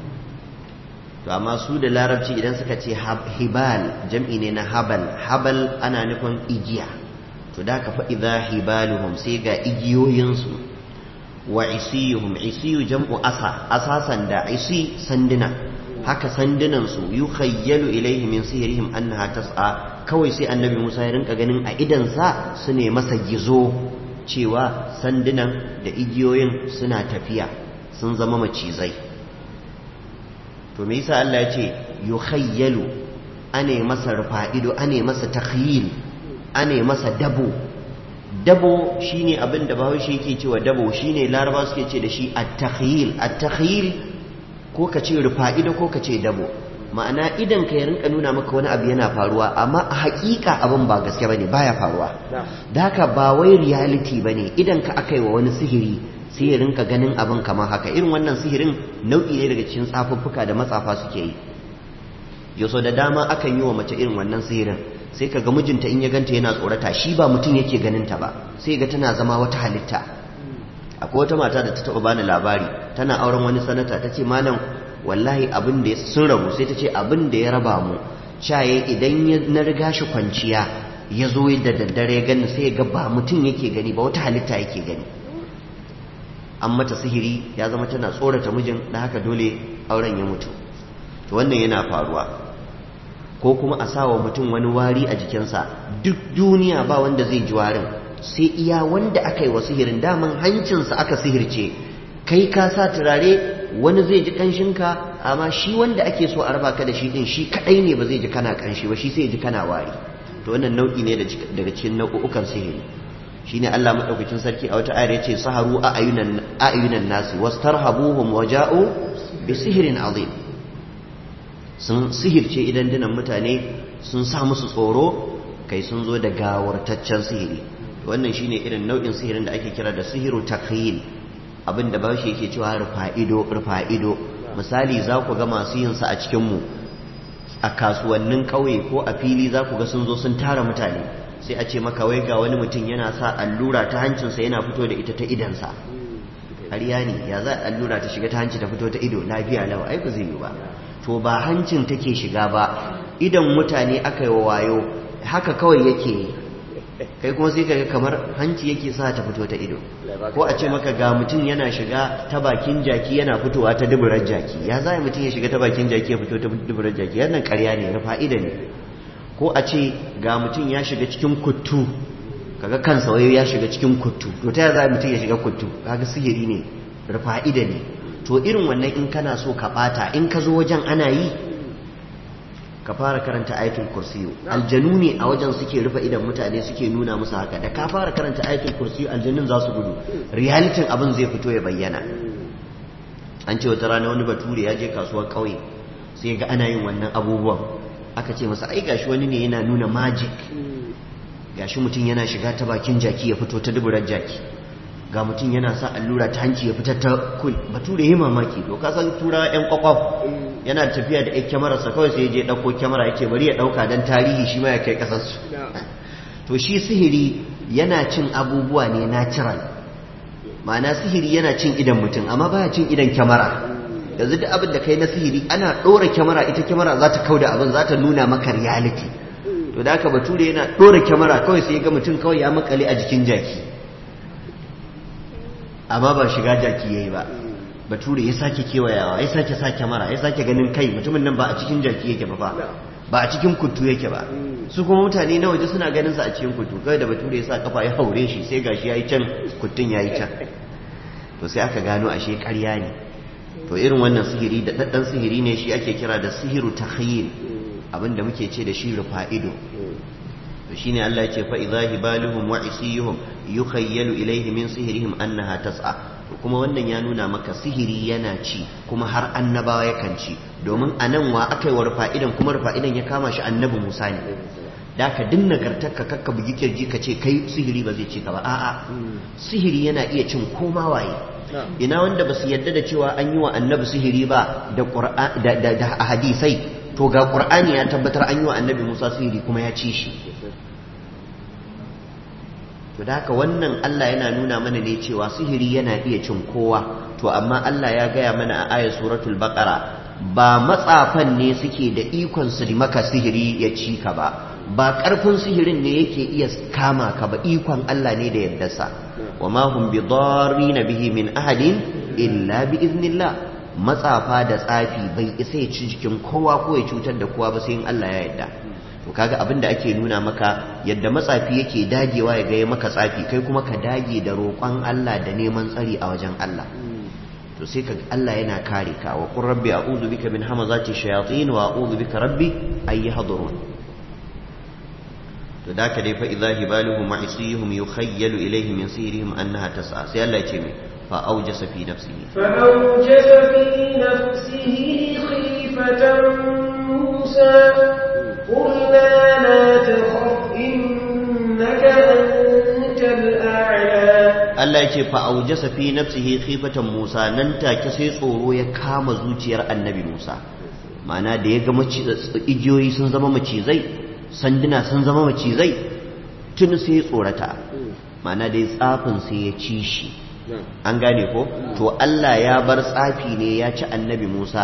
to amma su da larabci idan suka ce hibal jam'i ne na habal habal ana nufin igiya to da ka fa idza hibaluhum sai ga igiyoyinsu wa isiyuhum isiyu jam'u asa asasan da isi sanduna haka sandunan su yukhayyalu ilayhi min sihrihim annaha tas'a kawai sai annabi Musa ya rinka ganin a idan sa su ne masa gizo cewa sandunan da igiyoyin suna tafiya sun zama macizai to me yasa Allah ya ce yukhayyalu ane masa rufa'ido ane masa takhyil ane masa dabo dabo shine abin da bahaushe yake cewa dabo shine laraba suke ce da shi at-takhyil at-takhyil ko ka ce rufa'ido ko ka ce dabo ma'ana idan ka ya rinka nuna maka wani abu yana faruwa amma a hakika abin ba gaske bane baya faruwa da haka ba wai reality bane idan ka aka yi wa wani sihiri sai ya rinka ganin abin kamar haka irin wannan sihirin nau'i ne daga cikin tsafuffuka da matsafa suke yi yaso da dama akan yi wa mace irin wannan sihirin sai ka ga mijinta in ya ganta yana tsorata shi ba mutum yake ganin ta ba sai ga tana zama wata halitta akwai wata mata da ta taɓa bani labari tana auren wani sanata ta ce malam wallahi abin da sun rabu sai ta ce abin da ya raba mu caye idan na riga shi kwanciya ya zo da daddare ya gani sai ya ga ba mutum yake gani ba wata halitta yake gani an mata sihiri ya zama tana tsorata mijin da haka dole auren ya mutu to wannan yana faruwa ko kuma a sawa mutum wani wari a jikinsa duk duniya ba wanda zai ji warin sai iya wanda aka yi wa sihirin daman hancinsa aka sihirce kai ka sa turare wani zai ji kanshinka amma shi wanda ake so a raba ka da shi din shi kadai ne ba zai ji kana kanshi ba shi sai ya ji kana wari to wannan nau'i ne daga cikin nau'ukan sihiri shine Allah madaukakin sarki a wata ayar yace saharu a ayunan ayunan nasi wastarhabuhum waja'u bi sihrin azim sun sihirce idan dinan mutane sun sa musu tsoro kai sun zo da gawartaccen sihiri wannan shine irin nau'in sihirin da ake kira da sihiru takhayil abin da bashi yake cewa rufa'ido rufa'ido misali za ku ga masu yin sa a cikin mu a kasuwannin ƙauye ko a fili za ku ga sun zo sun tara mutane sai a ce maka wai ga wani mutum yana sa allura ta hancinsa yana fito da ita ta idansa ƙarya ne ya za allura ta shiga ta hanci ta fito ta ido lafiya lawa ai ba zai yi ba to ba hancin take shiga ba idan mutane aka yi wa wayo haka kawai yake yi kai kuma sai kaga kamar hanci yake sa ta fito ta ido ko a ce maka ga mutum yana shiga ta bakin jaki yana fitowa ta duburar jaki ya za mutum ya shiga ta bakin jaki ya fito ta duburar jaki wannan ƙarya ne na fa'ida ne ko a ce ga mutum ya shiga cikin kuttu kaga kansa wayo ya shiga cikin kuttu to ta za mutum ya shiga kuttu kaga sihiri ne rufa'ida ne to irin wannan in kana so ka bata in ka zo wajen ana yi ka fara karanta ayatul kursiyu aljanu ne a wajen suke rufe idan mutane suke nuna musu haka da ka fara karanta ayatul kursiyu aljanun za su gudu realitin abin zai fito ya bayyana an ce wata rana wani bature ya je kasuwar kauye sai ga ana yin wannan abubuwan aka ce masa ai gashi wani ne yana nuna magic gashi mutum yana shiga ta bakin jaki ya fito ta duburar jaki ga mutum yana sa allura ta hanci ya fitar ta kul bature yi mamaki to ka san tura yan kwakwaf yana tafiya da yan kyamararsa kawai sai ya je ɗauko kyamara ya ce bari ya ɗauka don tarihi shi ma ya kai ƙasarsu to shi sihiri yana cin abubuwa ne natural ma'ana sihiri yana cin idan mutum amma baya cin idan kyamara yanzu duk abin da kai na sihiri ana ɗora kyamara ita kyamara za ta kauda abin za ta nuna maka reality to da haka bature yana ɗora kyamara kawai sai ga mutum kawai ya makale a jikin jaki amma ba shiga jaki yayi ba bature ya sake kewayawa ya sake sa kyamara ya sake ganin kai mutumin nan ba a cikin jaki yake ba ba ba a cikin kuttu yake ba su kuma mutane na waje suna ganin sa a cikin kuttu kai da bature ya sa kafa ya haure shi sai gashi yayi can kuttun yayi can to sai aka gano ashe ƙarya ne to irin wannan sihiri da daddan sihiri ne shi ake kira da sihiru takhyil abinda muke ce da shi rufa'ido to shine Allah ya ce fa idza hibaluhum wa isiyuhum yukhayyalu ilayhi min sihrihim annaha tas'a kuma wannan ya nuna maka sihiri yana ci kuma har annabawa yakan ci domin anan wa akai wa rufa'idan kuma rufa'idan ya kama shi annabi Musa ne da ka dinna gartarka kakka bugi kirji ka ce kai sihiri ba zai ci ka ba a'a sihiri yana iya cin koma waye ina wanda ba su yadda da cewa an yi wa annabi sihiri ba da da hadisai to ga qur'ani ya tabbatar an yi wa annabi Musa sihiri kuma ya ci shi to da haka wannan Allah yana nuna mana ne cewa sihiri yana iya cin kowa to amma Allah ya gaya mana a ayat suratul baqara ba matsafan ne suke da ikon su maka sihiri ya ci ka ba ba karfin sihirin ne yake iya kama ka ba ikon Allah ne da yardarsa wa ma hum bidarrina bihi min ahadin illa bi iznillah matsafa da tsafi bai isa ya ci jikin kowa ko ya cutar da kowa ba sai in Allah ya yarda to kaga abin da ake nuna maka yadda matsafi yake dagewa ya gaya maka tsafi kai kuma ka dage da roƙon Allah da neman tsari a wajen Allah to sai ka Allah yana kare ka wa qur rabbi a'udhu bika min hamazati shayatin wa a'udhu bika rabbi ay yahdurun to da ka dai fa idza hibaluhum wa isihum yukhayyalu ilayhi min sihrihim annaha tas'a sai Allah ya ce mai fa awjasa fi nafsihi fa awjasa fi nafsihi khifatan musa قلنا لا تخف إنك أنت الأعلى Allah ya ce fa'aujasa fi nafsihi khifatan Musa nan take sai tsoro ya kama zuciyar annabi Musa ma'ana da ya ga igiyoyi sun zama macizai sanduna sun zama macizai tun sai tsorata ma'ana da ya tsafin sai ya ci shi an gane ko to Allah ya bar tsafi ne ya ci annabi Musa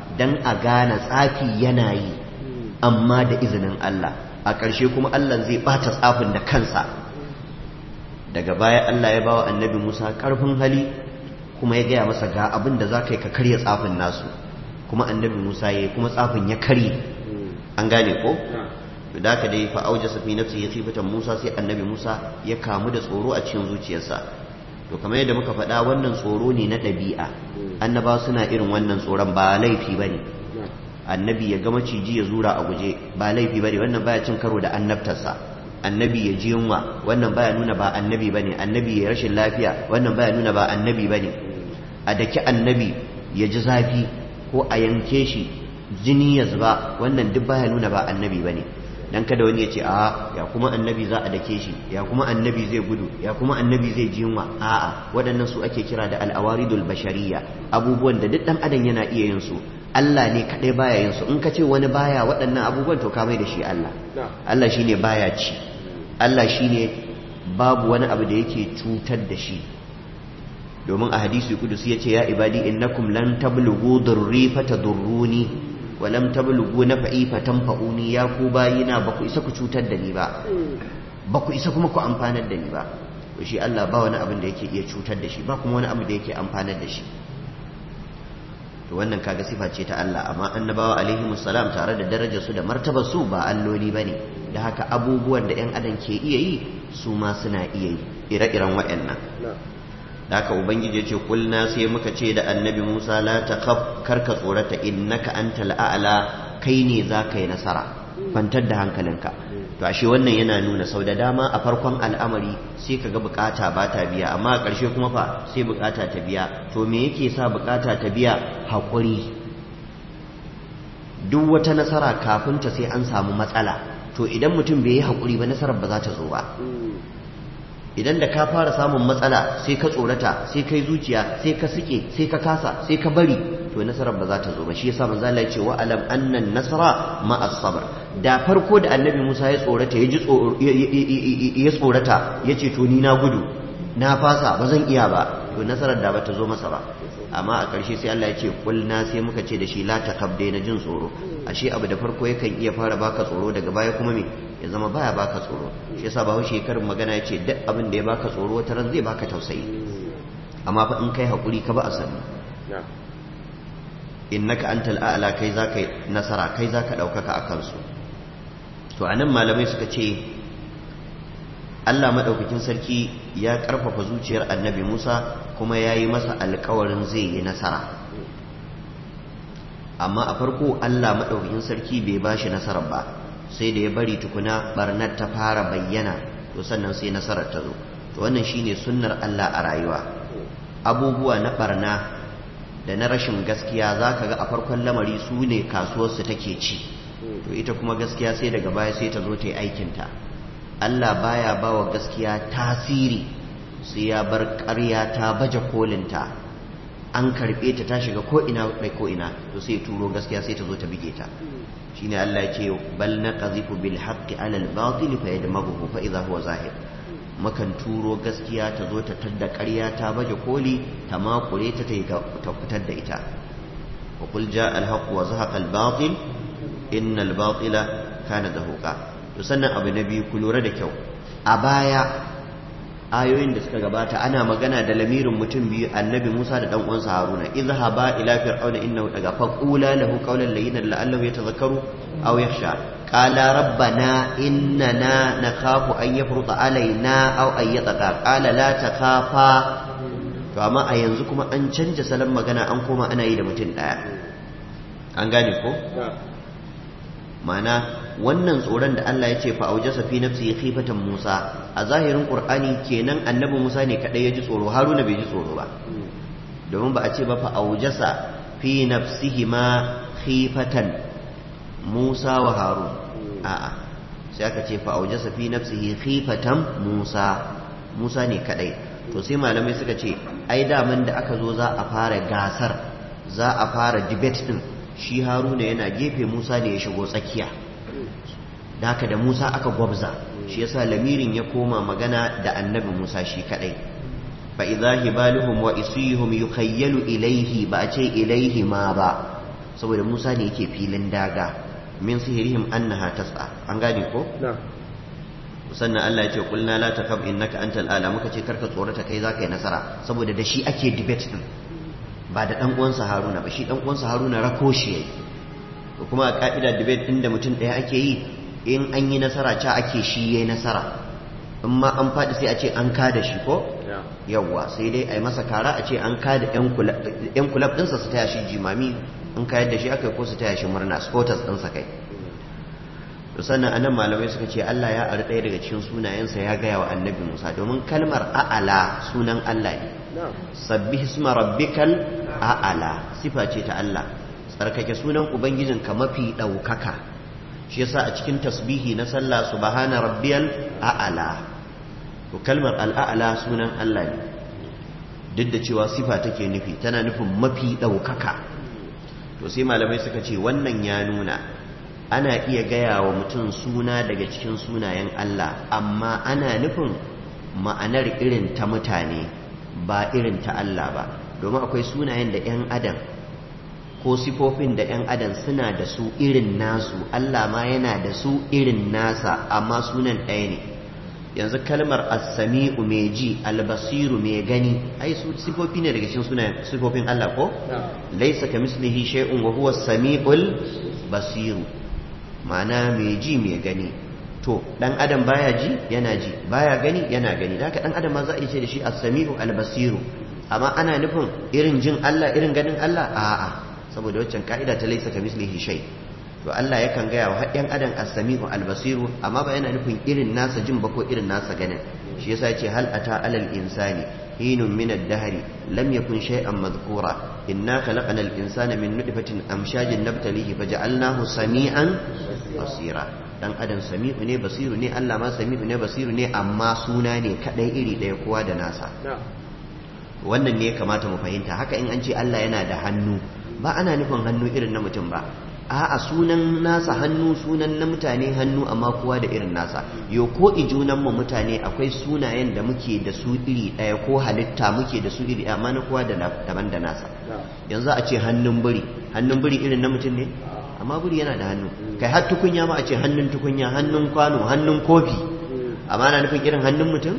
dan a gane tsafi yana yi amma da izinin Allah a ƙarshe kuma Allah zai bata tsafin da kansa daga baya Allah ya bawa annabi Musa ƙarfin hali kuma ya gaya masa ga abin da za ka yi ka karya tsafin nasu kuma annabi Musa ya yi kuma tsafin ya karye an gane ko da ka dai fa auja safi nafsi ya khifatan Musa sai annabi Musa ya kamu da tsoro a cikin zuciyarsa to kamar yadda muka faɗa wannan tsoro ne na ɗabi'a annaba suna irin wannan tsoron ba laifi bane annabi ya ga maciji ya zura a guje ba laifi bane wannan baya cin karo da annabtarsa annabi ya ji yunwa wannan baya nuna ba annabi bane annabi ya rashin lafiya wannan baya nuna ba annabi bane a daki annabi ya ji zafi ko a yanke shi jini ya zuba wannan duk baya nuna ba annabi bane dan kada wani ya ce a ya kuma annabi za a dake shi ya kuma annabi zai gudu ya kuma annabi zai ji yunwa a'a waɗannan su ake kira da al'awaridul bashariya abubuwan da duk dan adam yana iya yin su Allah ne kaɗai baya yin su in ka ce wani baya waɗannan abubuwan to ka mai da shi Allah Allah shine baya ci Allah shine babu wani abu da yake cutar da shi domin a hadisi kudusi ya ce ya ibadi innakum lan tablughu durri fatadurruni wa lam tablughu nafa'i fatanfa'uni ya ku bayina ba ku isa ku cutar da ni ba ba ku isa kuma ku amfanar da ni ba to shi Allah ba wani abin da yake iya cutar da shi ba kuma wani abu da yake amfanar da shi to wannan kaga sifa ce ta Allah amma annabawa alaihi musallam tare da darajar su da martabar su ba alloli bane da haka abubuwan da yan adam ke iya yi su ma suna iya yi ire-iren waɗannan da haka ubangiji ya ce kulna sai muka ce da annabi Musa la takhaf karka tsorata innaka antal a'la kai ne za ka yi nasara kwantar da hankalinka to ashe wannan yana nuna sau da dama a farkon al'amari sai ka ga bukata ba ta biya amma a ƙarshe kuma fa sai bukata ta biya to me yake sa bukata ta biya haƙuri duk wata nasara kafin ta sai an samu matsala to idan mutum bai yi haƙuri ba nasarar ba za ta zo ba idan da ka fara samun matsala sai ka tsorata sai kai zuciya sai ka sike sai ka kasa sai ka bari to nasarar ba za ta zo ba shi yasa manzo Allah ya ce wa alam annan nasara ma as-sabr da farko da annabi Musa ya tsorata ya ji ya tsorata ya ce to ni na gudu na fasa ba zan iya ba to nasarar da ba ta zo masa ba amma a ƙarshe sai Allah ya ce kulna sai muka ce da shi la takab na jin tsoro ashe abu da farko yakan iya fara baka tsoro daga baya kuma me ya zama baya baka tsoro shi yasa ba haushe karin magana ya ce duk abin da ya baka tsoro wata ran zai baka tausayi amma fa in kai hakuri ka ba a sani innaka antal a'la kai zaka nasara kai zaka daukaka akan su to anan malamai suka ce Allah madaukakin sarki ya karfafa zuciyar annabi Musa kuma ya yi masa alkawarin zai yi nasara amma a farko Allah madaukakin sarki bai ba shi nasarar ba sai da ya bari tukuna barnar ta fara bayyana to sannan sai nasarar ta zo to wannan shine sunnar Allah a rayuwa abubuwa na barna da na rashin gaskiya za ka ga a farkon lamari su ne kasuwarsu take ci to ita kuma gaskiya sai daga baya sai ta zo ta yi aikinta Allah baya ba wa gaskiya tasiri sai ya bar ƙarya ta baje kolinta an karɓe ta ta shiga ko'ina mai ko'ina to sai turo gaskiya sai ta zo ta bige ta shine Allah ya ce bal naqzifu bil haqqi ala al batil fa yadmaghu fa idha huwa zahir makan turo gaskiya ta zo ta tadda ƙarya ta baje koli ta makure ta ta fitar da ita wa qul jaa al haqq wa zahaqa al batil inna al batila kana zahuqa to sannan abu na biyu ku lura da kyau a baya ayoyin da suka gabata ana magana da lamirin mutum biyu annabi Musa da dan uwansa Haruna izhaba ila fir'auna innahu daga faqula lahu qawlan layyinan la'allahu yatadhakkaru aw yakhsha qala rabbana innana nakhafu an yafruta alaina aw an yataqa qala la takhafa to amma a yanzu kuma an canja salon magana an koma ana yi da mutum daya an gane ko ma'ana wannan tsoron da Allah ya ce fa aujasa fi nafsi khifatan Musa a zahirin Qur'ani kenan annabi Musa ne kadai ya ji tsoro Haruna bai ji tsoro ba domin ba a ce ba fa aujasa fi nafsihi ma khifatan Musa wa Harun a'a sai aka ce fa aujasa fi nafsihi khifatan Musa Musa ne kadai to sai malamai suka ce ai daman da aka zo za a fara gasar za a fara debate din shi Haruna yana gefe Musa ne ya shigo tsakiya da haka da Musa aka gwabza shi yasa lamirin ya koma magana da annabi Musa shi kadai fa idza hibaluhum wa isihum yukhayyalu ilayhi ba a ce ilayhi ma ba saboda Musa ne yake filin daga min sihirihim annaha tas'a an gane ko sannan Allah ya ce kulna la takab innaka antal ala muka ce karka tsorata kai zaka yi nasara saboda da shi ake debate din ba da dan uwansa Haruna ba shi dan uwansa Haruna rako shi yayi kuma a ka'ida debate din da mutum daya ake yi in an yi nasara ca ake shi yayi nasara in ma an faɗi sai a ce an kada shi ko yawwa sai dai a yi masa kara a ce an kada yan kulab ɗinsa su taya shi jimami in kayar da shi aka yi ko su taya shi murna spotters ɗinsa kai to sannan anan malamai suka ce Allah ya ari ɗaya daga cikin sunayensa ya gaya wa annabi Musa domin kalmar a'ala sunan Allah ne sabbi hisma rabbikal a'ala sifa ce ta Allah tsarkake sunan ubangijinka mafi ɗaukaka shi yasa a cikin tasbihi na sallah subhana rabbiyal a'ala to kalmar al'a'ala sunan Allah ne duk da cewa sifa take nufi tana nufin mafi ɗaukaka to sai malamai suka ce wannan ya nuna ana iya gaya wa mutum suna daga cikin sunayen Allah amma ana nufin ma'anar irin ta mutane ba irin ta Allah ba domin akwai sunayen da 'yan adam ko sifofin da 'yan adam suna da su irin nasu Allah ma yana da su irin nasa amma sunan ɗaya ne yanzu kalmar as-sami'u mai ji albasiru mai gani ai su sifofi ne daga cikin sunayen sifofin Allah ko laysa kamislihi shay'un wa huwa as-sami'ul basiru ma'ana mai ji mai gani to dan adam baya ji yana ji baya gani yana gani da haka dan adam ma za a ce da shi as-sami'u al-basiru amma ana nufin irin jin Allah irin ganin Allah a'a saboda waccan ka'ida ta laysa kamislihi shay to Allah yakan gaya wa haɗin adam as-sami'u al-basiru amma ba yana nufin irin nasa jin ba ko irin nasa ganin shi yasa yace hal ata alal insani hinun min ad-dahr lam yakun shay'an madhkura inna khalaqna al-insana min nutfatin amshajin nabtalihi faja'alnahu sami'an basira dan adam sami'u ne basiru ne Allah ma sami'u ne basiru ne amma suna ne kadai iri daya kowa da nasa wannan ne ya kamata mu fahimta haka in an ce Allah yana da hannu ba ana nufin hannu irin na mutum ba a'a sunan nasa hannu sunan na mutane hannu amma kowa da irin nasa yo ko ijunan mu mutane akwai sunayen da muke da su iri daya ko halitta muke da su iri amma na kowa da daban da nasa yanzu a ce hannun biri hannun biri irin na mutum ne amma biri yana da hannu kai har tukunya ma a ce hannun tukunya hannun kwano hannun kofi amma na nufin irin hannun mutum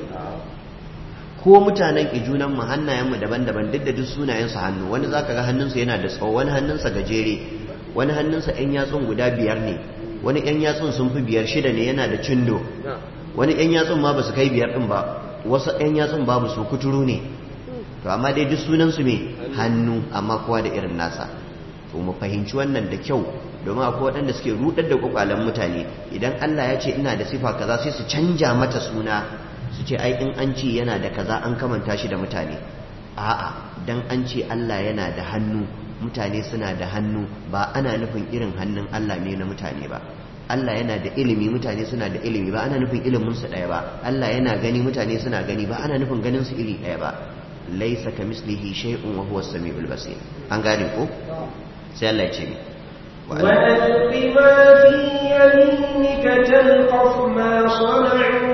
ko mutanen ijunan mu hannayen mu daban-daban duk da duk sunayen su hannu wani zaka ga hannunsa yana da tsawo wani hannunsa gajere wani hannunsa yan yatsun guda biyar ne wani yan yatsun sun fi biyar shida ne yana da cindo wani yan yatsun ma ba su kai biyar din ba wasu yan yatsun babu su kuturu ne to amma dai duk sunan su me hannu amma kowa da irin nasa to mu fahimci wannan da kyau domin akwai waɗanda suke rudar da kwakwalen mutane idan Allah ya ce ina da sifa kaza sai su canja mata suna su ce ai in an ce yana da kaza an kamanta shi da mutane a'a dan an ce Allah yana da hannu mutane suna da hannu ba ana nufin irin hannun Allah ne na mutane ba Allah yana da ilimi mutane suna da ilimi ba ana nufin ilimin su ɗaya ba Allah yana gani mutane suna gani ba ana nufin ganin su iri ɗaya ba laisa kamislihi shay'un wa huwa as-sami'ul basir an gane ko sai Allah ya ce ni وألق ما في يمينك تلقف ما صنعوا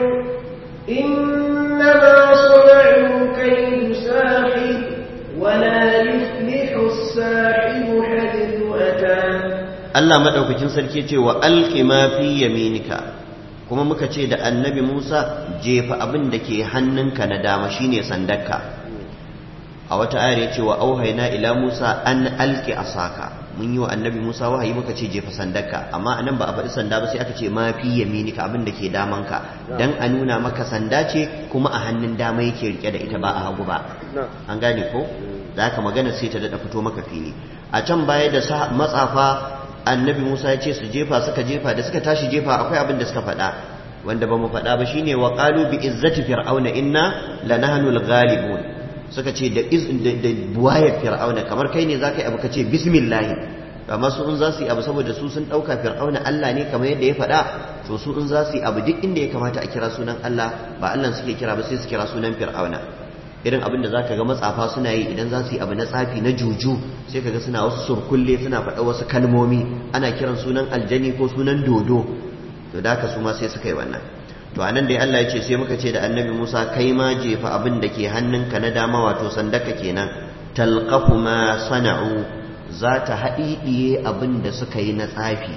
إنما صنعوا كيد ساحر ولا يفلح الساحر حيث أتى Allah madaukakin sarki ce wa alqi ma fi yaminika kuma muka ce da annabi Musa jefa abin da ke hannunka na dama shine sandarka a wata ayar ya ce wa auhaina ila Musa an alqi asaka mun yi wa annabi Musa wahayi muka ce jefa sandarka amma anan ba a faɗi sanda ba sai aka ce ma fi yaminika abin da ke damanka dan a nuna maka sanda ce kuma a hannun dama yake rike da ita ba a hagu ba an gane ko da haka magana sai ta daɗa fito maka fili a can baya da matsafa annabi Musa ya ce su jefa suka jefa da suka tashi jefa akwai abin da suka faɗa wanda ba mu faɗa ba shine wa qalu bi izzati fir'auna inna lanahnu al-ghalibun suka ce da da buwayar fir'auna kamar kai ne zaka yi abu kace bismillah amma su in za su yi abu saboda su sun ɗauka fir'auna Allah ne kamar yadda ya faɗa to su in za su yi abu duk inda ya kamata a kira sunan Allah ba Allah suke kira ba sai su kira sunan fir'auna irin abin da zaka ga matsafa suna yi idan za su yi abu na tsafi na juju sai kaga suna wasu surkulle suna faɗa wasu kalmomi ana kiran sunan aljani ko sunan dodo to da haka su ma sai suka yi wannan to anan dai Allah ya ce sai muka ce da annabi Musa kai ma jefa abin da ke hannunka na dama wato sandaka kenan talqafu ma sana'u za ta haɗiɗiye abin da suka yi na tsafi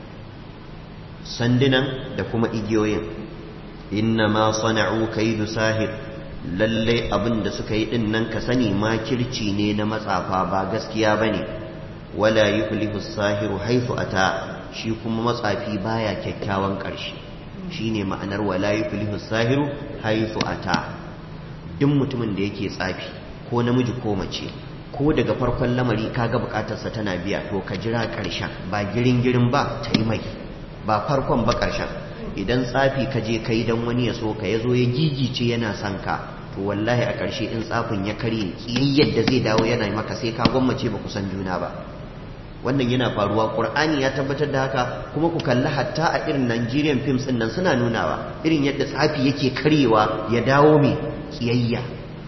sandunan da kuma igiyoyin inna ma sana'u kaidu sahir lalle abin da suka yi din nan ka sani makirci ne na matsafa ba gaskiya bane wala yuflihu sahiru haifu ata shi kuma matsafi baya kyakkyawan ƙarshe shine ma'anar wala yuflihu sahiru haifu ata duk mutumin da yake tsafi ko namiji ko mace ko daga farkon lamari kaga bukatarsa tana biya to ka jira ƙarshen ba girin girin ba ta yi mai ba farkon ba ƙarshen idan tsafi ka je kai dan wani ya so ka ya zo ya gigice yana son ka to wallahi a ƙarshe in tsafin ya karye kiyayyar da zai dawo yana maka sai ka gwammace ba ku san juna ba wannan yana faruwa ƙur'ani ya tabbatar da haka kuma ku kalli hatta a irin Nigerian films din nan suna nunawa irin yadda tsafi yake karyewa ya dawo mai kiyayya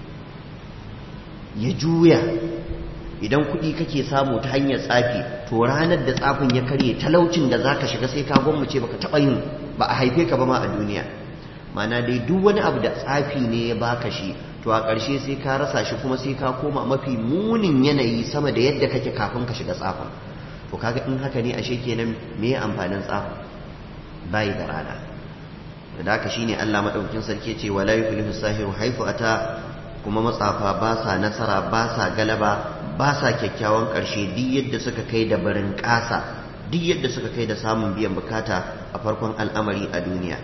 ya juya idan kuɗi kake samu ta hanyar tsafi to ranar da tsafin ya karye talaucin da zaka shiga sai ka gwammace baka taɓa yin ba a haife ka ba ma a duniya mana dai duk wani abu da tsafi ne ya baka shi to a ƙarshe sai ka rasa shi kuma sai ka koma mafi munin yanayi sama da yadda kake kafin ka shiga tsafin to kaga in haka ne ashe kenan me amfanin tsafin bai da rana da haka shine Allah madaukakin sarki ce wala yuflihu sahiru haifu ata kuma matsafa ba sa nasara ba sa galaba ba sa kyakkyawan ƙarshe duk yadda suka kai da barin ƙasa duk yadda suka kai da samun biyan bukata a farkon al'amari a duniya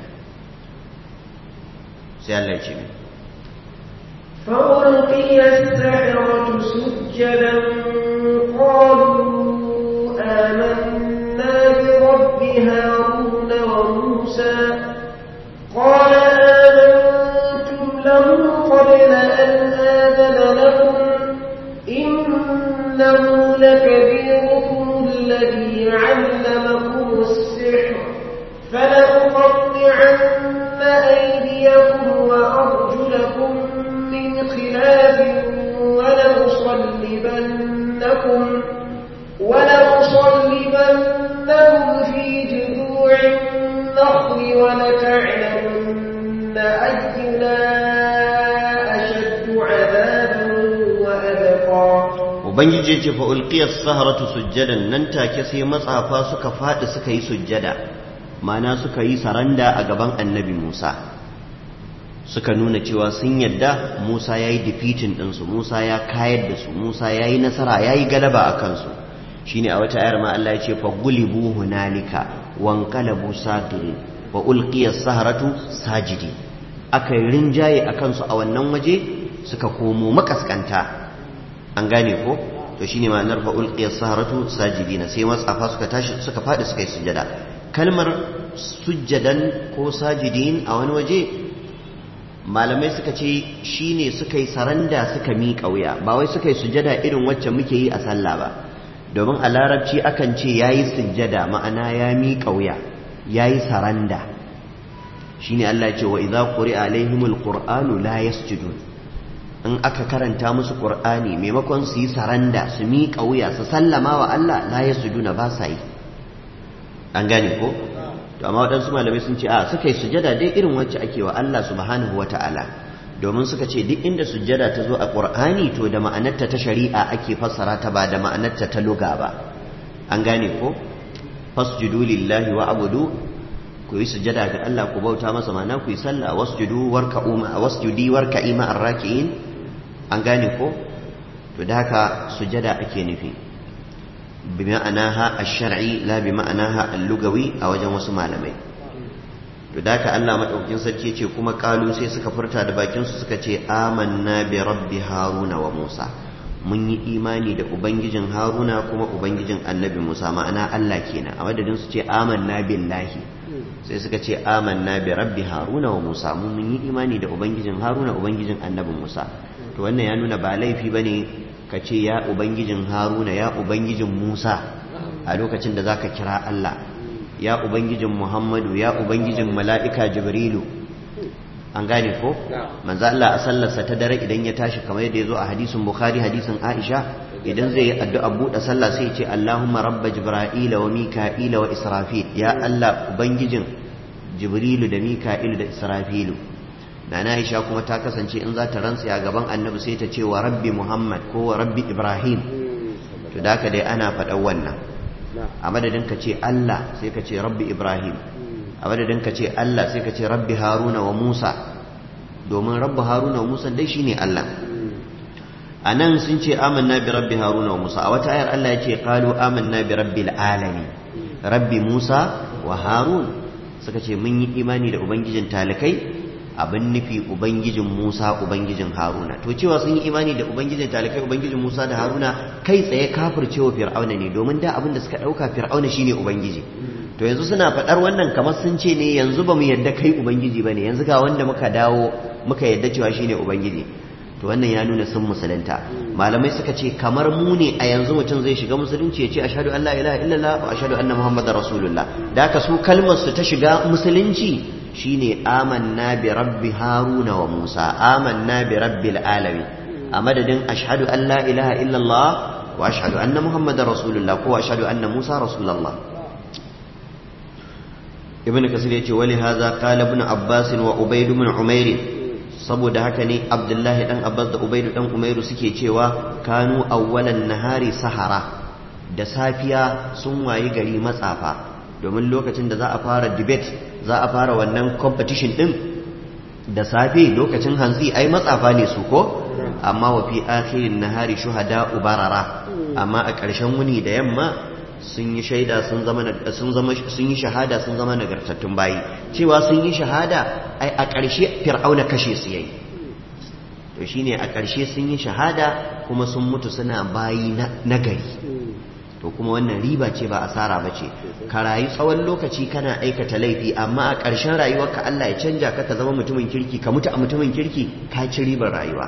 sai Allah ya ce mi فألقي السحرة سجدا قالوا آمنا برب هارون وموسى قال آمنتم له قبل أن آذن لكم إنه لكبيركم الذي علمكم السحر فلأقطعن أيديكم وأرجلكم من خلاف ولأصلبنكم ولأصلبنكم في جذوع النخل ولتعلمن أينا أشد عذابا وأبقى ubangiji ya ce fa ulqiyas saharatu sujjadan nan take sai matsafa suka fadi suka yi sujjada mana suka yi saranda a gaban annabi Musa suka nuna cewa sun yadda Musa yayi defeating din su Musa ya kayar da su Musa yayi nasara yayi galaba a kansu shine a wata ayar ma Allah ya ce fa gulibu hunalika wanqalabu sagirin wa ulqiyas saharatu sajidi aka yi rinjaye akan su a wannan waje suka komo makaskanta an gane ko to shine ma'anar fa ulqiyas saharatu sajidina sai matsafa suka tashi suka fadi suka yi sujjada kalmar sujjadan ko sajidin a wani waje malamai suka ce shine suka yi saranda suka miƙa wuya ba wai suka yi sujjada irin wacce muke yi a sallah ba domin a larabci akan ce yayi sujjada ma'ana ya miƙa wuya yayi saranda shine Allah ya ce wa idza quri'a alaihimul qur'anu la yasjudun in aka karanta musu qur'ani maimakon su yi saranda su miƙa wuya su sallama wa Allah la yasjuduna ba sa yi an gane ko to amma waɗansu malamai sun ce a suka yi sujada dai irin wacce ake wa Allah subhanahu wata'ala domin suka ce duk inda sujada ta zo a qur'ani to da ma'anarta ta shari'a ake fassara ta ba da ma'anarta ta luga ba an gane ko fasjudu lillahi wa abudu ku yi sujada ga Allah ku bauta masa mana ku yi sallah wasjudu warka'u ma wasjudi warka'i ma arraki'in an gane ko to da haka sujada ake nufi bi ma'anaha ash-shar'i la bi ma'anaha al-lugawi a wajen wasu malamai to da haka Allah madaukakin sarki ce kuma kalu sai suka furta da bakin su suka ce amanna bi rabbi haruna wa musa mun yi imani da ubangijin haruna kuma ubangijin annabi musa ma'ana Allah kenan a madadin su ce amanna billahi sai suka ce amanna bi rabbi haruna wa musa mun yi imani da ubangijin haruna ubangijin annabin musa to wannan ya nuna ba laifi bane ka ce ya ubangijin haruna ya ubangijin musa a lokacin da zaka kira Allah ya ubangijin muhammadu ya ubangijin mala'ika jibrilu an gane ko manzo Allah a sallarsa ta dare idan ya tashi kamar yadda ya zo a hadisin bukhari hadisin aisha idan zai yi addu'a buɗe sallah sai ce Allahumma rabba jibra'ila wa mika'ila wa israfil ya Allah ubangijin jibrilu da mika'ilu da israfilu na Aisha kuma ta kasance in za ta rantsa a gaban annabi sai ta ce wa rabbi muhammad ko wa rabbi ibrahim to da haka dai ana faɗan wannan a madadin ka ce Allah sai ka ce rabbi Ibrahim a madadin ka ce Allah sai ka ce rabbi Haruna wa Musa domin rabbi Haruna wa Musa dai shine Allah a nan sun ce amanna bi rabbi Haruna wa Musa a wata ayar Allah ya ce qalu amanna bi rabbil alamin rabbi Musa wa Harun suka ce mun yi imani da ubangijin talikai abin nufi ubangijin Musa ubangijin Haruna to cewa sun yi imani da ubangijin talikai ubangijin Musa da Haruna kai tsaye kafircewa Fir'auna ne domin da abin da suka dauka Fir'auna shine ubangiji to yanzu suna faɗar wannan kamar sun ce ne yanzu ba mu yadda kai ubangiji bane yanzu ga wanda muka dawo muka yadda cewa shine ubangiji to wannan ya nuna sun musulunta malamai suka ce kamar mu ne a yanzu mutum zai shiga musulunci ya ce ashhadu an la ilaha illallah wa ashhadu anna muhammadar rasulullah da haka su kalmar su ta shiga musulunci shine amanna bi rabbi haruna wa musa amanna bi rabbil alamin a madadin ashhadu an la ilaha illallah wa ashhadu anna muhammadar rasulullah ko ashhadu anna musa rasulullah ibn kasir yace wali hadha qala ibn abbas wa ubayd ibn umayr saboda haka ne abdullahi dan abbas da ubayd dan umayr suke cewa kanu awwalan nahari sahara da safiya sun wayi gari matsafa domin lokacin da za a fara debate za a fara wannan competition din da safe lokacin hantsi ai matsafa ne su ko amma wa fi akhirin nahari shuhada ubarara amma a ƙarshen wuni da yamma sun yi shaida sun zama sun zama sun yi shahada sun zama nagartattun bayi cewa sun yi shahada ai a ƙarshe fir'auna kashe su yayi to shine a ƙarshe sun yi shahada kuma sun mutu suna bayi na gari to kuma wannan riba ce ba asara ba ce ka rayu tsawon lokaci kana aikata laifi amma a ƙarshen rayuwarka Allah ya canja ka ka zama mutumin kirki ka mutu a mutumin kirki ka ci ribar rayuwa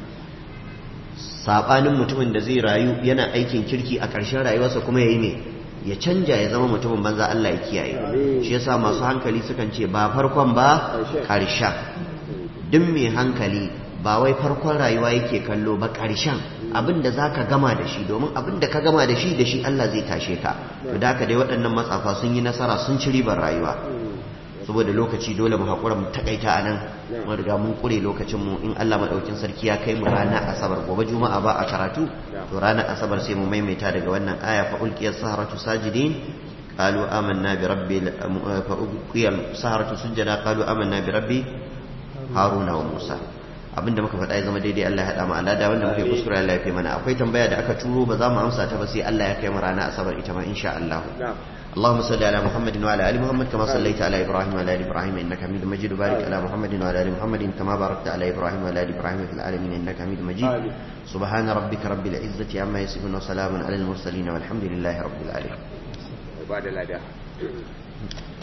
saɓanin mutumin da zai rayu yana aikin kirki a ƙarshen rayuwarsa kuma ya yi ne ya canja ya zama mutumin banza Allah ya kiyaye shi yasa masu hankali sukan ce ba farkon ba ƙarshen duk mai hankali ba wai farkon rayuwa yake kallo ba ƙarshen abin da za ka gama da shi domin abin da ka gama da shi da shi Allah zai tashe ka to da dai waɗannan matsafa sun yi nasara sun ci ribar rayuwa saboda lokaci dole mu haƙura mu takaita a nan mun riga mun ƙure lokacinmu in Allah maɗaukin sarki ya kai mu ranar asabar gobe juma'a ba a karatu to ranar asabar sai mu maimaita daga wannan aya fa ulqiyas saharatu sajidin qalu amanna bi rabbil fa ulqiyal saharatu sujada qalu amanna bi rabbi haruna wa musa abinda muka faɗa ya zama daidai Allah ya haɗa mu alada wanda muke kuskure Allah ya fi mana akwai tambaya da aka turo ba za mu amsa ta ba sai Allah ya kai mu ranar asabar ita ma insha Allah اللهم صل على محمد وعلى ال محمد كما صليت على ابراهيم وعلى ال ابراهيم انك حميد مجيد وبارك على محمد وعلى ال محمد كما باركت على ابراهيم وعلى ال ابراهيم في العالمين انك حميد مجيد سبحان ربك رب العزه عما يصفون وسلام على المرسلين والحمد لله رب العالمين بعد الاداء